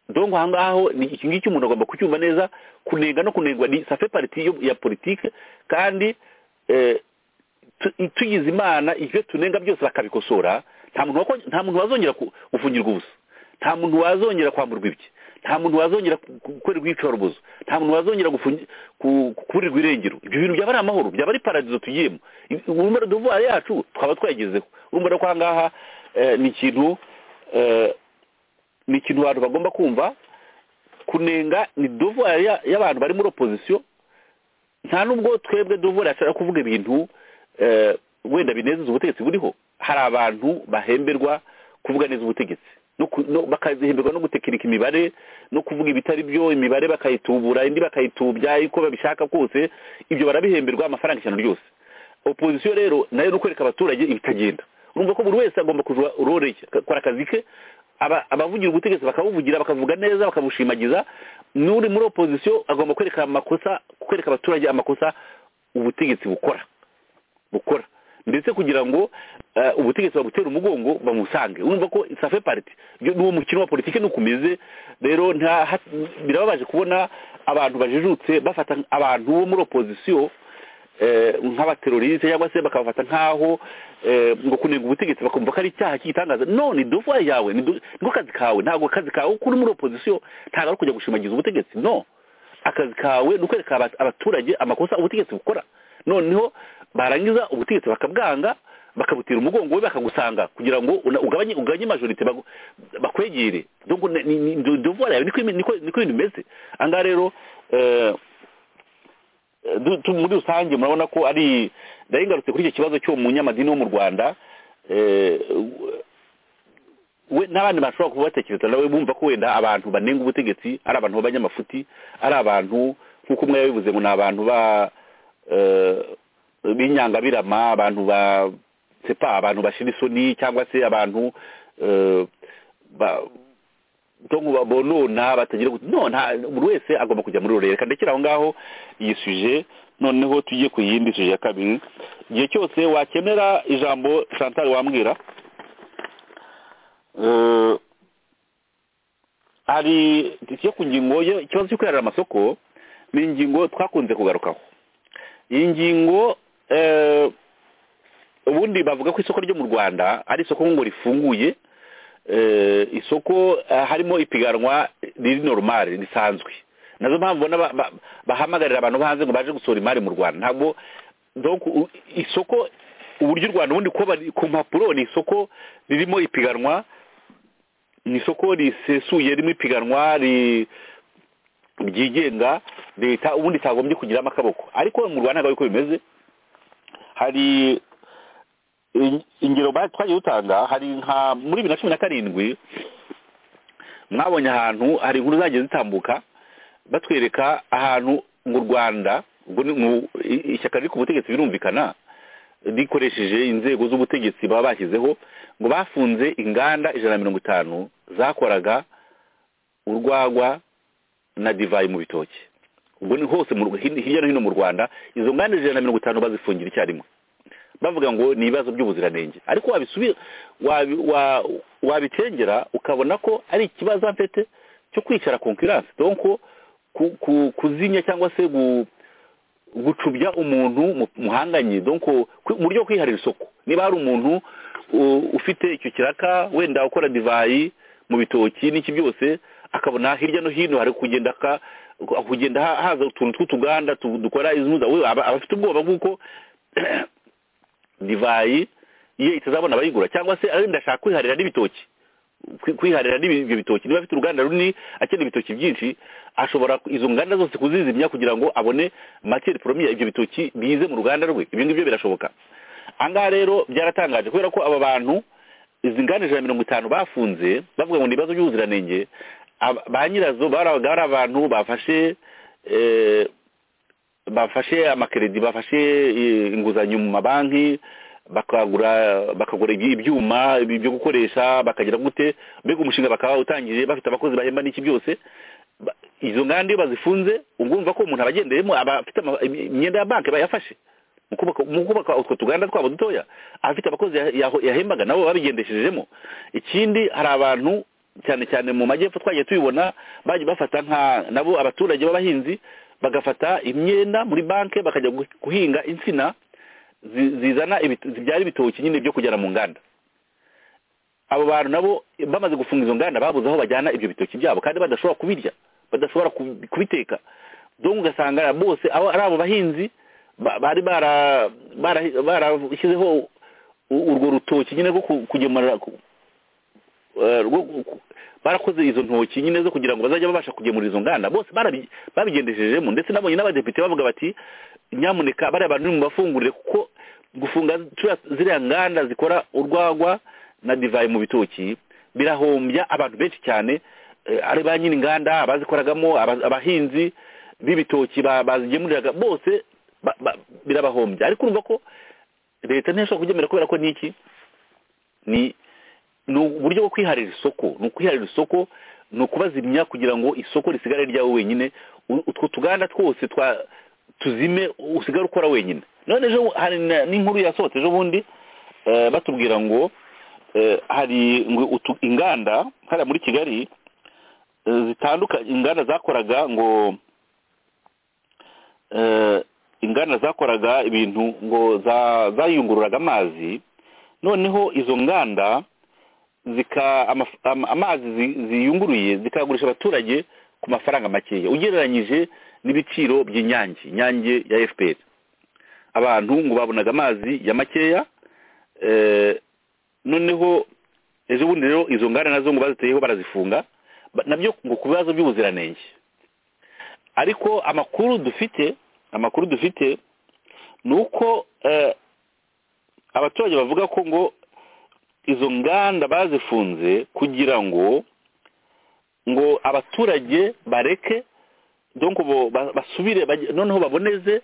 dongo aha ngaho ni iki ngiki umuntu agomba kucyumva neza kunenga no kunengwa ni safe pariti yo- ya politike kandi eh, tu- tugize imana ibyo tunenga byose bakabikosora nta muntu wako- nta muntu wazongera ku- gufungirwa ubusa nta muntu wazongera kwamburwa ibye nta muntu wazongera ku- ku- gukorerwa iyicarubozo nta muntu wazongera gufungi- ku- ku- kuburirwa irengero ibyo bintu byaba ari amahoro byaba ari paradizo tugiyemo urumva duvuye yacu twaba twayigezeho urumva rero ko aha ngaha eh, ni ikintu eh, ni ikintu abantu bagomba kumva kunenga ni devoir ya- y'abantu bari muri opozisiyo nta nubwo twebwe devoir ashaka kuvuga ibintu eh, wenda binezeza ubutegetsi buriho hari abantu bahemberwa kuvuga neza ubutegetsi no ku- no- bakazihemberwa no gutekinika imibare no kuvuga ibitari byo imibare bakayitubura indi bakayitubya uko babishaka kose ibyo barabihemberwa amafaranga ijana ryose opozisiyo rero nayo ni ukwereka abaturage ibitagenda urumva ko buri wese agomba kuja role ye akora akazi ke aba- abavugira ubutegetsi bakabuvugira bakavuga neza bakabushimagiza n'uri muri opozisiyo agomba kwereka amakosa kwereka abaturage amakosa ubutegetsi bukora bukora ndetse kugira ngo eh, ubutegetsi babutera umugongo bamusange urumva ko safe pariti n'uwo mukino wa politiki nuko umeze rero nta ha- birababaje kubona abantu bajijutse bafata abantu bo muri opozisiyo eh, nk'abateroriste cyangwa se bakabafata nk'aho eh, ngo kunenga ubutegetsi bakumva ko ari icyaha cy'igitangaza no ni devoir yawe ni do- niko kazi kawe ntabwo akazi kawe uko uri muri opozisiyo ntabwo ari kujya gushimagiza ubutegetsi no akazi kawe ni ukwereka aba- abaturage amakosa ubutegetsi bukora noneho barangiza ubutegetsi bakabwanga bakabutira umugongo we bakagusanga kugira ngo una- ugabanye ugabanye majorite bagu- bakwegere donc ni- ni ni- ni devoir yawe niko imi- niko niko ibintu bimeze angaha rero eh, du- tu- muri rusange murabona ko ari nari ngarutse kuri icyo kibazo cy'uwo munyamadini wo mu rwanda eh, we n'abandi bashobora kuba batekereza nawe bumva ko wenda abantu banenga ubutegetsi ari abantu b'abanyamafuti ari abantu nk'uko umwe yabivuze ngo ni abantu ba eh, b'inyangabirama abantu ba sepa abantu bashira isoni cyangwa se abantu eh, ba- dongo babonona batagira gute no nta buri wese agomba kujya muri rurere reka ndekera aho ngaho iyi suje noneho tujye ku yindi suje ya kabiri igihe cyose wakenera ijambo Chantal wambwira Eh, hari yo ku ngingo yo ikibazo cyo kwiharira amasoko ni ingingo twakunze kugarukaho iyi ngingo eh, ubundi bavuga ko isoko ryo mu rwanda ari isoko ngo rifunguye eh, isoko eh, harimo ipiganwa riri normale risanzwe nazo mpamvu ubona ba- ba- bahamagarira abantu bo hanze ngo baje gusohora imari mu rwanda ntabwo donc u- isoko uburyo u rwanda ubundi kuba bari- ku mpapuro ni isoko ririmo ipiganwa ni isoko risesuye ririmo ipiganwa ri ryigenga leta ubundi itagombye kugiramo akaboko ariko mu rwanda ntabwo ariko bimeze hari in- ingero ba- twagiye dutanga hari nka muri bibiri na cumi na karindwi mwabonye ahantu hari inkuru zagiye zitambuka batwereka ahantu mu rwanda ubwo ni mu- i- ishyaka riri ku butegetsi birumvikana rikoresheje inzego z'ubutegetsi baba bashyizeho ngo bafunze inganda ijana na mirongo itanu zakoraga urwagwa na divayi mu bitoki ubwo ni hose mu Rw- hin- hirya no hino mu rwanda izo nganda ijana na mirongo itanu bazifungira icyarimwe bavuga ngo ni ibibazo by'ubuziranenge ariko wabisubi wabi- wa- wabicengera ukabona ko ari ikibazo mfite cyo kwicara konkurance donc ku- ku- kuzinya cyangwa se gu- gucubya umuntu mu- muhanganye donc ku- mu buryo bwo kwiharira isoko niba hari umuntu u- ufite icyo kiraka wenda ukora divayi mu bitoki n'iki byose akabona hirya no hino hari kugenda ka kugenda ha- haza utuntu tw'utuganda tu- dukora izumuza we aba aba afite ubwoba bw'uko divayi iyo itazabona abayigura cyangwa se wenda ashaka kwiharira n'ibitoki kwi- kwiharira n'ibyo bitoki niba afite uruganda runini akeneye ibitoki byinshi ashobora ku- izo nganda zose kuzizimya kugira ngo abone materi poromiya ibyo bitoki bize mu ruganda rwe ibyo ngibyo birashoboka ahangaha rero byaratangaje kubera ko aba bantu izi nganda ijana na mirongo itanu bafunze bavuga ngo ni ibibazo by'ubuziranenge aba- ba nyirazo barabaga ari abantu bafashe eh, bafashe amakeredi bafashe eh, inguzanyo mu mabanki bakagura bakagura ibyi- ibyuma ibi byo gukoresha bakagira gute mbega umushinga bakaba utangiye bafite abakozi bahemba n'iki byose Ba- izo nganda iyo bazifunze ungumva ko umuntu abagenderemo aba afite ama- im- imyenda ya banki bayafashe mu kubaka- mu kubaka utwo tuganda twabo dutoya afite abakozi ya- yaho- yahembaga nabo babigendeshejemo ikindi hari abantu cyane cyane mu majyepfo twagiye tubibona bagiye bafata nka nabo abaturage b'abahinzi bagafata imyenda muri banki bakajya gu- guhinga insina zi- zizana ibit- zibyara ibitoki nyine byo kujyana mu nganda abo bantu nabo bamaze gufunga izo nganda babuze aho bajyana ibyo bitoki byabo kandi badashobora kubirya badashobora kubi- kubiteka donc ugasanga bose abo ari abo bahinzi ba- bari bara- bara- barashyizeho u- urwo rutoki nyine rwo ku- kugemura ku- eh, rwo ku- ku- barakoze izo ntoki nyine zo kugira ngo bazajya babasha kugemura izo nganda bose barabi- babigendeshejemo ndetse nabonye n'abadepite bavuga bati nyamuneka bariya bantu nimubafungurire kuko gufunga turiya- ziriya nganda zikora urwagwa na divayi mu bitoki birahombya abantu benshi cyane eh, ari ba nyiri inganda abazikoragamo aba- abahinzi b'ibitoki ba- bazigemuriraga bose ba- ba- birabahombya ariko urumva ko leta ntishobora kubyemera kubera ko niki ni ni uburyo bwo kwiharira isoko ni ukwiharira isoko ni ukubazimya kugira ngo isoko risigare ryawe wenyine U- utwo tuganda twose twa tuzime usigare ukora wenyine none ejo hari na- n'inkuru yasohotse ejo bundi eh, batubwira ngo eh, hari ngo utu- inganda hariya muri kigali eh, zitandukanye inganda zakoraga ngo eh, inganda zakoraga ibintu ngo za- zayungururaga amazi noneho izo nganda zika amaf- am- amazi zi- ziyunguruye zikayagurisha abaturage ku mafaranga makeya ugereranyije n'ibiciro by'inyange inyange ya fpr abantu ngo babonaga amazi ya makeya eh, noneho ejo bundi rero izo nganda nazo ngo baziteyeho barazifunga ba- nabyo ngo ku bibazo by'ubuziranenge ariko amakuru dufite amakuru dufite ni uko eh, abaturage bavuga ko ngo izo nganda bazifunze kugira ngo ngo abaturage bareke donc bo- ba- basubire bajye- noneho baboneze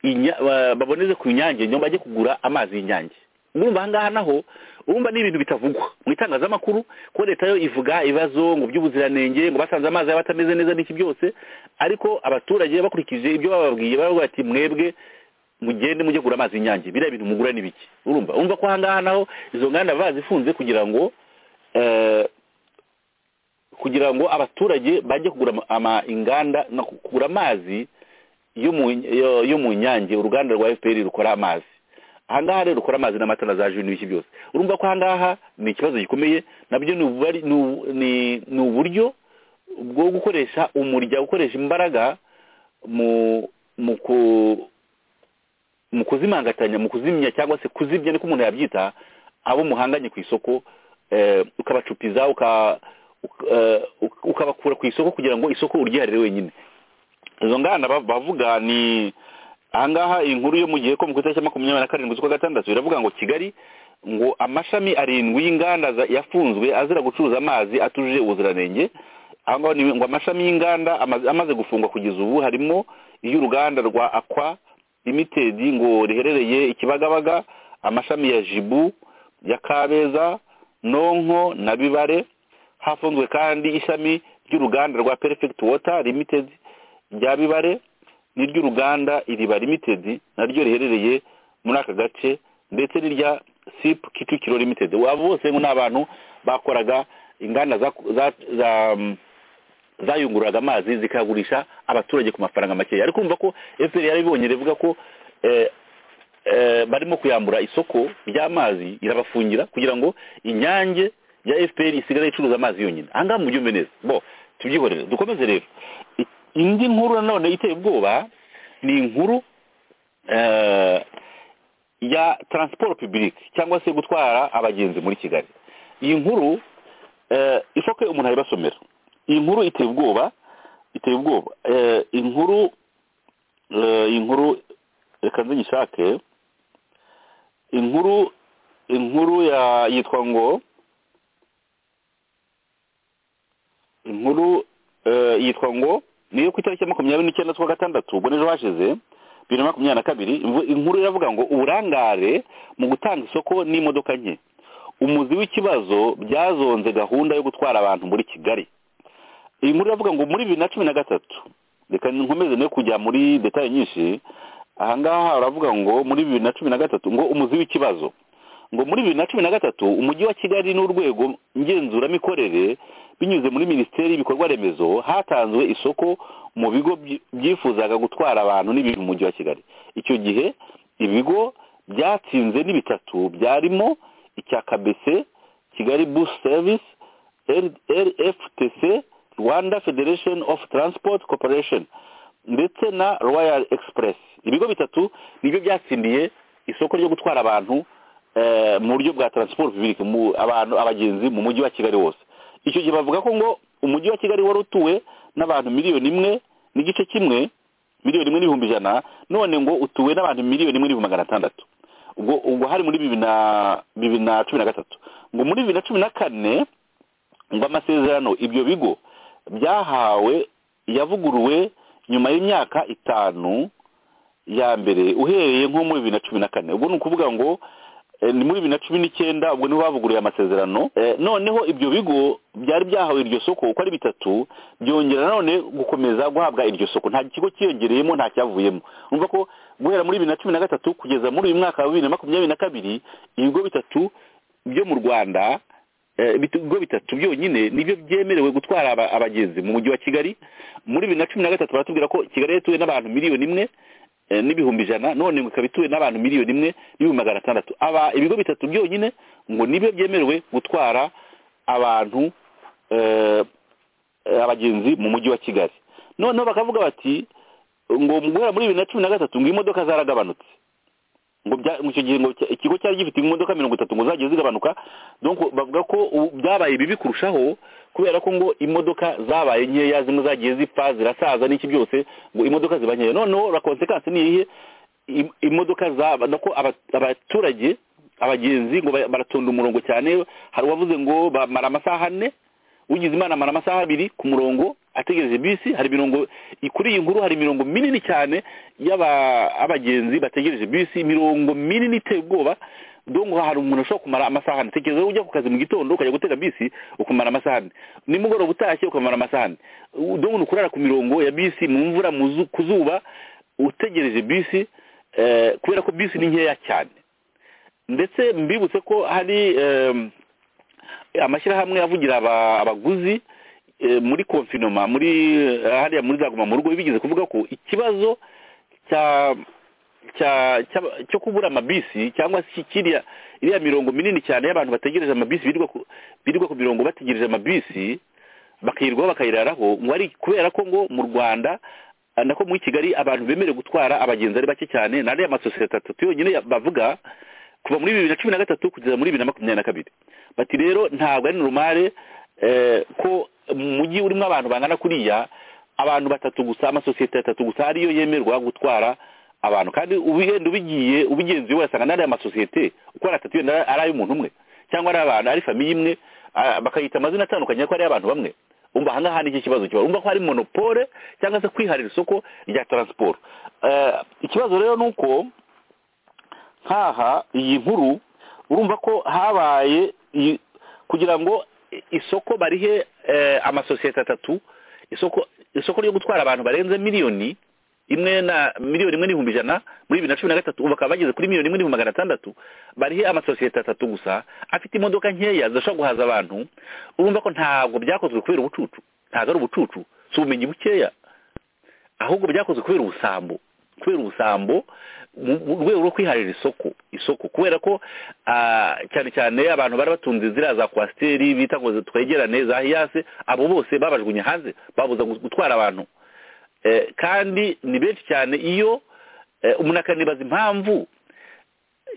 inya- ba- baboneze ku nyange nyuma bajye kugura amazi y'inyange urumva ahangaha naho urumva ni ibintu bitavugwa mu itangazamakuru ko leta yo ivuga ibibazo ngo by'ubuziranenge ngo basanze amazi yaba atameze neza n'iki byose ariko abaturage bakurikije ibyo bababwiye baravuga bati mwebwe mugende mujye kugura amazi y'inyange biriya bintu mugura ni biki urumva urumva ko ahangaha naho izo nganda bazifunze kugira ngo eh, kugira ngo abaturage bajye kugura ama- ama inganda no kugura amazi yo mu yo- yo mu nyange uruganda rwa FPR rukora amazi ahangaha rero rukora amazi n'amatara za juni n'ibiki byose urumva ko ahangaha ni ikibazo gikomeye nabyo ni ububari- ni ubu- ni- ni uburyo bwo gukoresha umurya gukoresha imbaraga mu mu ku mu kuzimangatanya mu kuzimya cyangwa se kuzibya niko umuntu yabyita abo muhanganye ku isoko eh, ukabacupiza uka- uka- eh, uka- ukabakura ku isoko kugira ngo isoko uryiharire wenyine izo nganda ba- bavuga ni ahangaha inkuru yo mu gihe ko mu itariki ya makumyabiri na karindwi z'ukwa gatandatu iravuga ngo kigali ngo amashami arindwi y'inganda za- yafunzwe azira gucuruza amazi atujuje ubuziranenge aho ngaho ni ngo amashami y'inganda amaze- amaze gufungwa kugeza ubu harimo iy'uruganda rwa akwa limited ngo riherereye i kibagabaga amashami ya jibu ya kabeza nonko na bibare hafunzwe kandi ishami ry'uruganda rwa perfect water limited rya bibare n'iry'uruganda iriba limited naryo riherereye muri aka gace ndetse n'irya sip kicukiro limited abo bose ngo ni abantu bakoraga inganda za, za, za mm, zayungururaga amazi zikayagurisha abaturage ku mafaranga makeya ariko urumva ko fpr yarabibonye rivuga ko eh, eh, barimo kuyambura isoko ry'amazi irabafungira kugira ngo inyange ya fpr isigare icuruza amazi yonyine ahangaha mubyumve neza bo tubyihorere dukomeze rero I- indi nkuru nanone iteye ubwoba ni inkuru eh, ya transport public cyangwa se gutwara abagenzi muri kigali iyi nkuru eh, ishoke umuntu ayibasomera iyi nkuru iteye ubwoba iteye ubwoba eh, inkuru eh, inkuru reka nze nyishake inkuru inkuru ya yitwa ngo inkuru eh, yitwa ngo ni iyo ku itariki ya makumyabiri n'icyenda z'ukwa gatandatu ubwo n'ejo hashize bibiri na makumyabiri na kabiri imvu- inkuru iravuga ngo uburangare mu gutanga isoko n'imodoka nke umuzi w'ikibazo byazonze gahunda yo gutwara abantu muri kigali iyi nkuru iravuga ngo muri bibiri na cumi na gatatu reka nkomeze no kujya muri detaye nyinshi ahangaha uravuga ngo muri bibiri na cumi na gatatu ngo umuzi w'ikibazo ngo muri bibiri na cumi na gatatu umujyi wa kigali n'urwego ngenzuramikorere binyuze muri minisiteri y'ibikorwa remezo hatanzwe isoko mu bigo byi- byifuzaga gutwara abantu n'ibintu mu mujyi wa kigali icyo gihe ibigo byatsinze ni bitatu byarimo icya kabese kigali bus service rftc rwanda federation of transport corporation ndetse na royal express ibigo bitatu nibyo byatsindiye isoko ryo gutwara abantu eh, mu buryo bwa transport public mu abantu abagenzi mu mujyi wa kigali wose icyo gihe bavuga ko ngo umujyi wa kigali wari utuwe n'abantu miliyoni imwe n'igice kimwe miliyoni imwe n'ibihumbi ijana none ngo utuwe n'abantu miliyoni imwe n'ibihumbi magana atandatu ubwo ubwo hari muri bibiri na bibiri na cumi na gatatu ngo muri bibiri na cumi na kane ngo amasezerano ibyo bigo byahawe yavuguruwe nyuma y'imyaka itanu ya mbere uhereye nko muri bibiri na cumi na kane ubwo ni ukuvuga ngo eh, ni muri bibiri na cumi n'icyenda ubwo niho bavuguruye amasezerano Eh, noneho ibyo bigo byari byahawe iryo soko uko ari bitatu byongera nanone gukomeza guhabwa iryo soko nta kigo cyiyongereyemo nta cyavuyemo urumva ko guhera muri bibiri na cumi na gatatu kugeza muri uyu mwaka wa bibiri na makumyabiri na kabiri ibigo bitatu byo mu rwanda eh, bit- ibigo bitatu byonyine nibyo byemerewe gutwara aba- abagenzi mu mujyi wa kigali muri bibiri na cumi na gatatu baratubwira ko kigali yari ituwe n'abantu miliyoni imwe eh, n'ibihumbi ijana none ngo ikaba ituwe n'abantu miliyoni imwe n'ibihumbi magana atandatu aba ibigo bitatu byonyine ngo nibyo byemerewe gutwara abantu eh, eh, abagenzi mu mujyi wa kigali noneho bakavuga bati ngo guhera muri bibiri na cumi na gatatu ngo imodoka zaragabanutse ngo bya- ngo icyo gihe ngo cya- ikigo cyari gifite imodoka mirongo itatu ngo zagiye zigabanuka donc bavuga ko ubu byabaye bibi kurushaho kubera ko ngo imodoka zabaye nkeya zimwe zagiye zipfa zirasaza n'iki byose ngo imodoka ziba nkeya noneho la konsekansi ni iyihe Im- imodoka zaba nako aba- abaturage abagenzi ngo ba- baratonda umurongo cyane hari uwavuze ngo bamara amasaha ane ugize imana amara amasaha abiri ku murongo ategereje bisi hari imirongo kuri iyi nkuru hari imirongo minini cyane y'abagenzi bategereje bisi imirongo minini iteye ubwoba dongo hari umuntu ushobora kumara amasaha ane tekereza wowe ujya ku kazi mu gitondo ukajya gutega bisi ukamara amasaha ane nimugoroba utashye ukamara amasaha ane U- dongo ni ukurara ku mirongo ya bisi mu mvura mu zu- ku zuba utegereje bisi eh, kubera ko bisi ni nkeya cyane ndetse mbibutse ko hari em, amashyirahamwe avugira aba- abaguzi eh, muri konfinoma muri eh, hariya muri zaguma mu rugo bigeze kuvuga ko ikibazo cya cya cya- cyo kubura amabisi cyangwa se kiriya iriya mirongo minini cyane y'abantu bategereje amabisi birirwa ku birirwa ku mirongo bategereje amabisi bakayirwaho bakayiraraho ngo ari kubera ko ngo mu rwanda ah, nako muri kigali abantu bemerewe gutwara abagenzi ari bake cyane n'ariya amasosiyete atatu yonyine ya- bavuga kuva muri bibiri na cumi na gatatu kugeza muri bibiri na makumyabiri na kabiri bati rero ntabwo ari normal eh, ko mu mujyi urimo abantu bangana kuriya abantu batatu gusa amasosiyete atatu gusa ariyo yemerwa gutwara abantu kandi ubigenda ubigiye ubigenzuye urasanga n'ariya masosiyete uko ari atatu yenda ari ay'umuntu umwe cyangwa ari abantu ari famiye imwe ah, bakayita amazina atandukanye ko ari abantu bamwe umva ahangaha ni iki kibazo kiba umva ko hari monopole cyangwa se kwiharira isoko rya taransiporo Eh, ikibazo rero ni uko nkaha iyi nkuru urumva ko habaye iyi- kugira ngo i- isoko barihe eh, amasosiyete atatu isoko isoko ryo gutwara abantu barenze miliyoni imwe na miliyoni imwe n'ibihumbi ijana muri bibiri na cumi na gatatu ubu bakaba bageze kuri miliyoni imwe n'ibihumbi magana atandatu barihe amasosiyete atatu gusa afite imodoka nkeya zishobora guhaza abantu urumva ko ntabwo byakozwe kubera ubucucu ntabwo ari ubucucu si ubumenyi bukeya ahubwo byakozwe kubera ubusambo kubera ubusambo mu mu rwego rwo kwiharira isoko isoko kubera ko ah, cyane cyane abantu bari batunze ziriya za kwasiteri bita ngo twegerane za hiyase abo bose babajugunye hanze babuza gu- gutwara abantu Eh, kandi ni benshi cyane iyo eh, umuntu akanibaza impamvu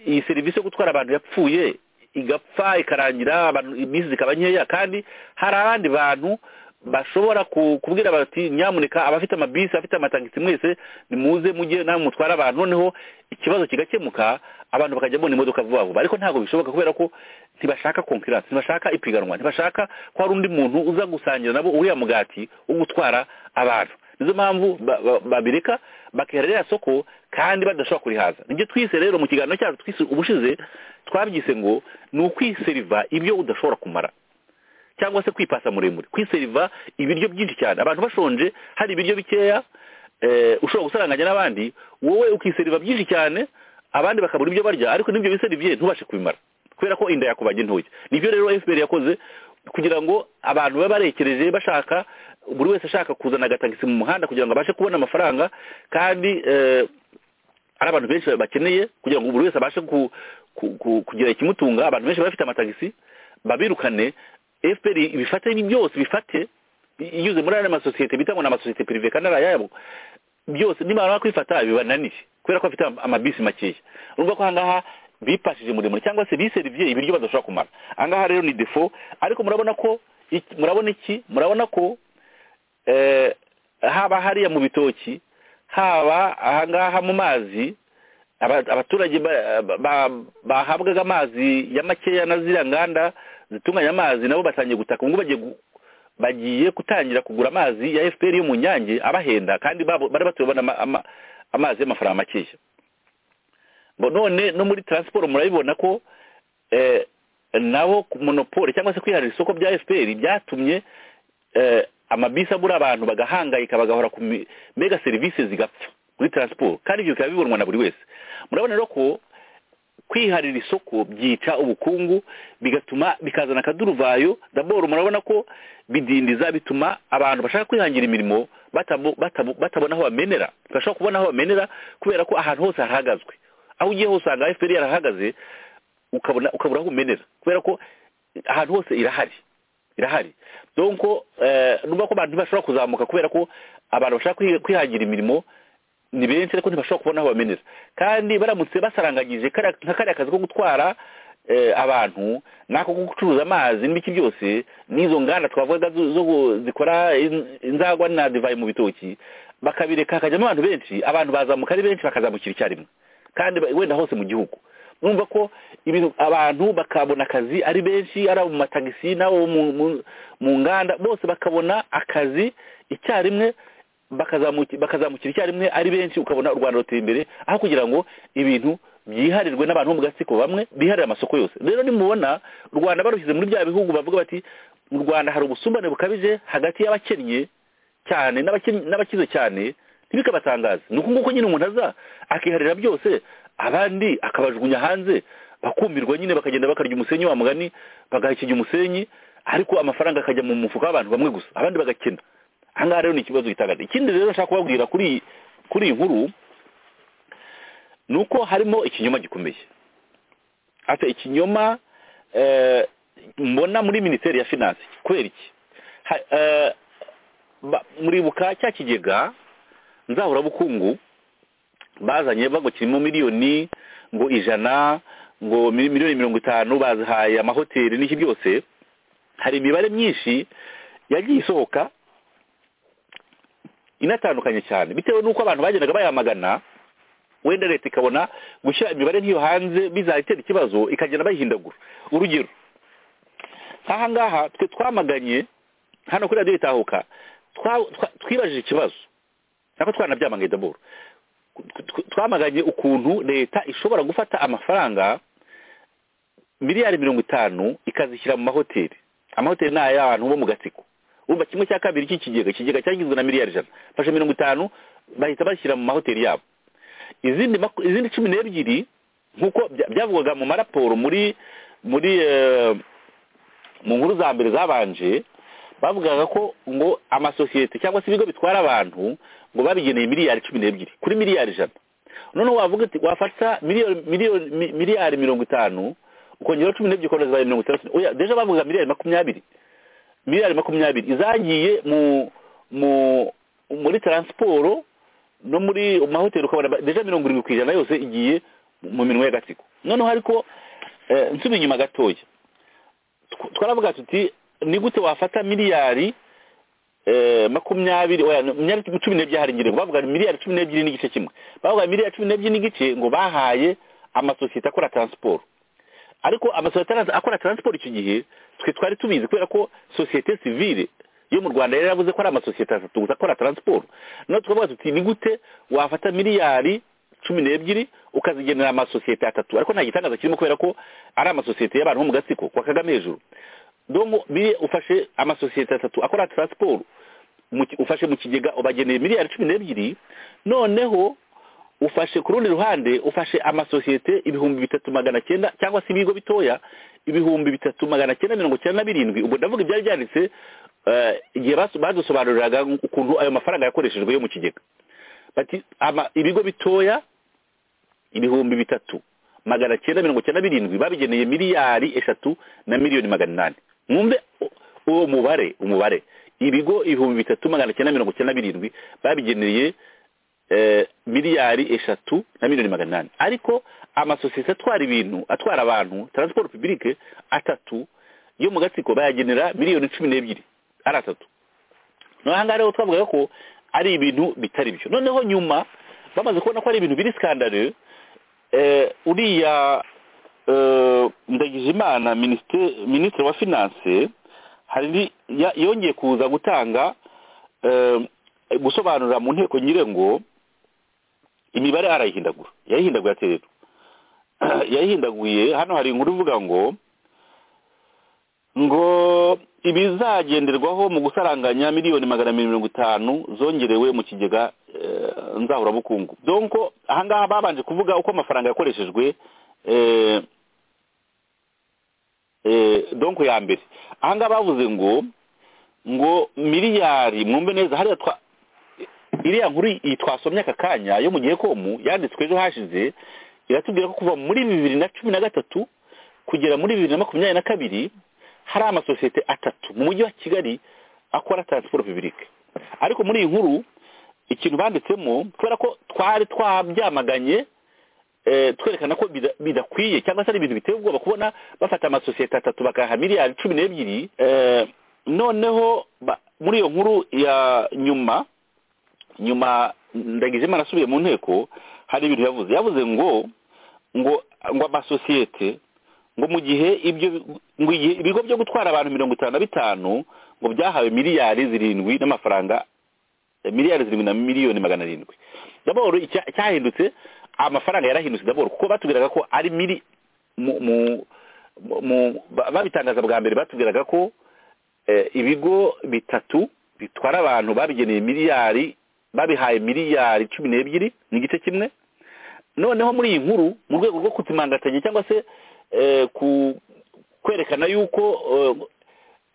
iyi serivisi yo gutwara abantu yapfuye igapfa ikarangira abantu iminsi zikaba nkeya kandi hari abandi bantu bashobora ku- kubwira bati nyamuneka abafite amabisi abafite amatagisi mwese nimuze mujye namwe mutware abantu noneho ikibazo kigakemuka abantu bakajya babona imodoka vuba vuba ariko ntabwo bishoboka kubera ko ntibashaka konkurance ntibashaka ipiganwa ntibashaka ko hari undi muntu uza gusangira nabo uriya mugati wo gutwara abantu nizo mpamvu ba- ba- babireka bakihera ririya soko kandi badashobora kurihaza nibyo twise rero mu kiganiro cyacu twise ubushize twabyise ngo ni ukwiseriva ibyo udashobora kumara cyangwa se kwipasa muremure kwiseriva ibiryo byinshi cyane abantu bashonje hari ibiryo bikeya eh, ushobora gusaranganya n'abandi wowe ukiseriva byinshi cyane abandi bakabura ibyo barya ariko n'ibyo biseriviye ntubashe kubimara kubera ko inda yakubanye ntoya nibyo rero fpr yakoze kugira ngo abantu babe barekereje bashaka buri wese ashaka kuzana agatagisi mu muhanda kugira ngo abashe kubona amafaranga kandi eh, hari abantu benshi bakeneye kugira ngo buri wese abashe ku- ku- ku- kugira ikimutunga abantu benshi bafite amatagisi babirukane fpr ibifate ibi byose bifate i- inyuze muri ariya masosiyete bita ngo ni amasosiyete pirive kandi ari ayabo byose nibamara kwifata bibananiye kubera ko bafite ama- amabisi makeya urumva ko ahangaha bipashije muremure cyangwa se biserivye ibiryo badashobora kumara ahangaha rero ni defo ariko murabona ko iki- murabona iki murabona ko eh, haba hariya mu bitoki haba ahangaha mu mazi aba- abaturage ba- ba- bahabwaga amazi ya makeya na ziriya nganda zitunganya amazi nabo batangiye gutaka ubwo bagiye gu- bagiye gutangira kugura amazi ya fpr yo mu nyange abahenda kandi babo- bari batuye babona ama- ama- amazi y'amafaranga makeya Bo none no muri taransiporo murabibona ko eh, nabo monopole cyangwa se kwiharira isoko bya efuperi byatumye eh, amabisi abura abantu bagahangayika bagahora ku mi- mega serivisi zigapfa muri taransiporo kandi ibyo bikaba bibonwa na buri wese murabona rero ko kwiharira isoko byica ubukungu bigatuma bikazana akaduruvayo daboro murabona ko bidindiza bituma abantu bashaka kwihangira imirimo batamo- batamo- batabona aho bamenera bashobora kubona aho bamenera kubera ko ahantu hose harahagazwe aho ugiye hose usanga efuperi yarahagaze ukabona ukabura aho umenera kubera ko ahantu hose irahari irahari donc eh, numva ko abantu bashobora kuzamuka kubera ko abantu bashaka kwi- kwihangira imirimo ni benshi ariko ntibashobora kubona aho bamenera kandi baramutse basaranganyije kariya- nka kariya kazi ko gutwara eh, abantu n'ako ko gucuruza amazi n'ibiki byose n'izo nganda twavuga zo- zo gu- zikora in- inzagwa na divayi mu bitoki bakabireka hakajyamo abantu benshi abantu bazamuka ari benshi bakazamukira icyarimwe kandi ba- wenda hose mu gihugu numva ko ibintu abantu bakabona akazi ari benshi ari abo mu matagisi n'abo mu- mu- mu nganda bose bakabona akazi icyarimwe bakazamuki- bakazamukira icyarimwe ari benshi ukabona u rwanda ruteye imbere aho kugira ngo ibintu byiharirwe n'abantu bo mu gatsiko bamwe biharira amasoko yose rero nimubona u rwanda barushyize muri bya bihugu bavuga bati mu rwanda hari ubusumbane bukabije hagati y'abakennye cyane n'abakennye- n'abakize cyane ntibikabatangaze ni uku nguko nyine umuntu aza akiharira byose abandi akabajugunya hanze bakumirwa nyine bakagenda bakarya umusenyi wa mugani bagahekinya umusenyi ariko amafaranga akajya mu mufuka w'abantu bamwe gusa abandi bagakena ahangaha rero ni ikibazo gitangaje ikindi rero nshaka kubabwira kuri iyi- kuri iyi nkuru ni uko harimo ikinyoma gikomeye ate ikinyoma eh, mbona muri minisiteri ya finance kubera iki Ha- eh, ba- muribuka cya kigega nzahurabukungu bazanye bago kirimo miliyoni ngo ijana ngo mi- miliyoni mirongo itanu bazihaye amahoteli n'iki byose hari imibare myinshi yagiye isohoka inatandukanye cyane bitewe n'uko abantu bagendaga bayamagana wenda leta ikabona gushyira imibare nk'iyo hanze bizayitera ikibazo ikagenda bayihindagura urugero nk'aha ngaha twe twamaganye hano kuri radiyo itahuka twa- twa- twibajije ikibazo nako twanabyamagaye daboro Tw- tw- twamaganye ukuntu leta ishobora gufata amafaranga miliyari mirongo itanu ikazishyira mu mahoteli amahoteli ni ay'abantu bo mu gatsiko urumva kimwe cya kabiri cy'ikigega ikigega cyagizwe na miliyari ijana fashe mirongo itanu bahita bashyira mu mahoteli yabo izindi maku- izindi cumi n'ebyiri nk'uko bya- byavugwaga mu maraporo muri muri eh, mu nkuru za mbere zabanje bavugaga ko ngo amasosiyete cyangwa se ibigo bitwara abantu ngo babigeneye miliyari cumi n'ebyiri kuri miliyari ijana noneho wavuga uti wafata miliyoni miliyoni mi- miliyari mirongo itanu ukongeraho cumi n'ebyiri ukabona zabaye mirongo itandatu oya deja bavuga miliyari makumyabiri miliyari makumyabiri izagiye mu mu muri taransiporo no muri mahoteli ukabona ba- deja mirongo irindwi ku ijana yose igiye mu minwa y'agatsiko noneho ariko eh, nsubiye inyuma gatoya tw- twaravuga tuti ni gute wafata miliyari eh, makumyabiri oya miliyari cumi n'ebyiri hari ngirengo bavuga ngo miliyari cumi n'ebyiri n'igice kimwe bavuga miliyari cumi n'ebyiri n'igice ngo bahaye amasosiyete akora transport ariko amasosiyete ara- akora transport icyo gihe twe twari tubizi kubera ko sosiyete sivile yo mu rwanda yari yaravuze ko ari amasosiyete atatu gusa akora transport noneho tukavuga tuti ni gute wafata miliyari cumi n'ebyiri ukazigenera amasosiyete atatu ariko nta gitangaza kirimo kubera ko ari amasosiyete y'abantu bo mu gatsiko kwa kagame hejuru dongo biri ufashe amasosiyete atatu akora transport mu ki- ufashe mu kigega ubageneye miliyari cumi n'ebyiri noneho ufashe ku rundi ruhande ufashe amasosiyete ibihumbi bitatu magana cyenda cyangwa se ibigo bitoya ibihumbi bitatu magana cyenda mirongo cyenda na birindwi ubwo ndavuga ibyari byanditse eh, igihe baso- badusobanuriraga ukuntu ayo mafaranga yakoreshejwe yo mu kigega bati ama- ibigo bitoya ibihumbi bitatu magana cyenda mirongo cyenda na birindwi babigeneye miliyari eshatu na miliyoni magana inani mwumve u- uwo mubare umubare ibigo ibihumbi bitatu magana cyenda mirongo cyenda na birindwi babigeneye eh, miliyari eshatu na miliyoni magana inani ariko amasosiyete atwara ibintu atwara abantu transport publique atatu yo mu gatsiko bayagenera miliyoni cumi n'ebyiri ari atatu noneho ahangaha rero twavugaga ko ari ibintu bitari byo noneho nyuma bamaze kubona ko ari ibintu biri skandare eh, uriya eh, ndagijimana minisite- minisitiri wa finance hari ni- ya- yongeye kuza gutanga eh, gusobanurira mu nteko nyirengo imibare arayihindagura yayihindagura ati rero yayihindaguye hano hari inkuru ivuga ngo ngo ibizagenderwaho mu gusaranganya miliyoni magana abiri mirongo itanu zongerewe mu kigega eh, nzahurabukungu donko ahangaha babanje kuvuga uko amafaranga yakoreshejwe eh, eh, donko ya mbere ahangaha bavuze ngo ngo miliyari mwumve neza hariya twa iriya nkuru iyi twasomye aka kanya yo mu gihe komu yanditswe ejo hashize iratubwira ko kuva muri bibiri na cumi na gatatu kugera muri bibiri na makumyabiri na kabiri hari amasosiyete atatu mu mujyi wa kigali akora taransiporo pibirike ariko muri iyi nkuru ikintu banditsemo kubera ko twari twabyamaganye eh, twerekana ko bida- bidakwiye cyangwa se ari ibintu biteye ubwoba kubona bafata amasosiyete atatu bakayaha miliyari cumi n'ebyiri eh, noneho ba- muri iyo nkuru ya nyuma nyuma ndagize imana asubiye mu nteko hari ibintu yavuze yavuze ngo ngo ngo amasosiyete ngo mu gihe ibyo ngo igihe ibigo byo gutwara abantu mirongo itanu na bitanu ngo byahawe miliyari zirindwi n'amafaranga eh, miliyari zirindwi na miliyoni magana arindwi daboro icya- cyahindutse amafaranga yarahindutse daboro kuko batubwiraga ko ari mili mu mu mu- mu ba- babitangaza bwa mbere batubwiraga ko eh, ibigo bitatu bitwara abantu babigeneye miliyari babihaye miliyari cumi n'ebyiri ni igice kimwe noneho muri iyi nkuru mu rwego rwo kuzimangatanya cyangwa se eh, ku- kwerekana yuko eh,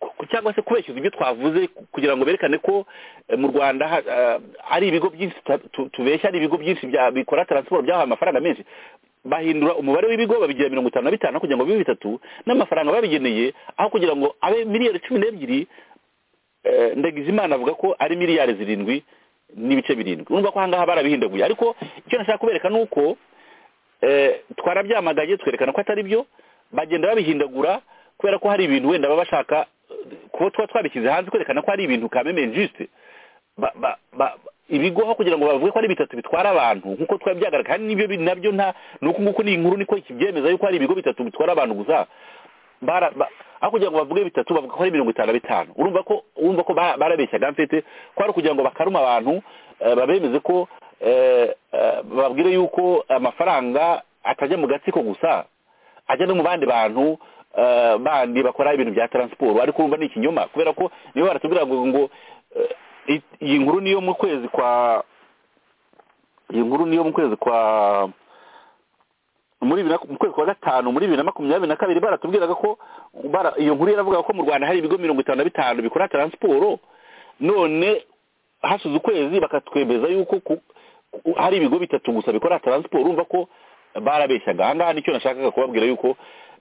ku- cyangwa se kubeshya ibyo twavuze ku- kugira ngo berekane ko eh, mu rwanda ha- eh, ari ibigo byinshi tuta- tu- tubeshya ari ibigo byinshi bya- bikora taransiporo byahawe amafaranga menshi bahindura umubare w'ibigo babigira mirongo itanu na bitanu aho kugira ngo bibe bitatu n'amafaranga babigeneye aho kugira ngo abe miliyoni cumi n'ebyiri eh, ndagijimana avuga ko ari miliyari zirindwi n'ibice birindwi urumva ko ahangaha barabihindaguye ariko icyo nashaka kubereka ni uko eh, twarabyamagaye twerekana ko atari byo bagenda babihindagura kubera ko hari ibintu wenda baba bashaka eh, kuba tuba twabishyize hanze kwerekana ko hari ibintu kameme juste ba- ba- ba- ibigo aho kugira ngo bavuge ko ari bitatu bitwara abantu nk'uko twari byagaragaye kandi n'ibyo bi- nabyo nta ni uku nguku ni inkuru niko ikibyemeza yuko hari ibigo bitatu bitwara abantu gusa bara ba- aho kugira ngo bavuge bitatu bavuga ko ari mirongo itanu na bitanu urumva ko urumva ko ba- barabeshyaga mfite ko ari ukugira ngo bakaruma abantu eh, babemeze ko eh, eh, bababwire yuko amafaranga atajya mu gatsiko gusa ajya no mu bandi bantu eh, bandi bakora ibintu bya taransiporo ariko urumva ni ikinyoma kubera ko nibo baratubwira ngo ngo eh, i- iyi nkuru niyo mu kwezi kwa iyi nkuru niyo mu kwezi kwa muri bibiri na- mu kwezi kwa gatanu muri bibiri na makumyabiri na kabiri baratubwiraga ko bara- iyo nkuru yaravugaga ko mu rwanda hari ibigo mirongo itanu na bitanu bikora taransiporo none hashize ukwezi bakatwemeza yuko ku- ku- hari ibigo bitatu gusa bikora taransiporo urumva ko barabeshyaga ahangaha nicyo nashakaga kubabwira yuko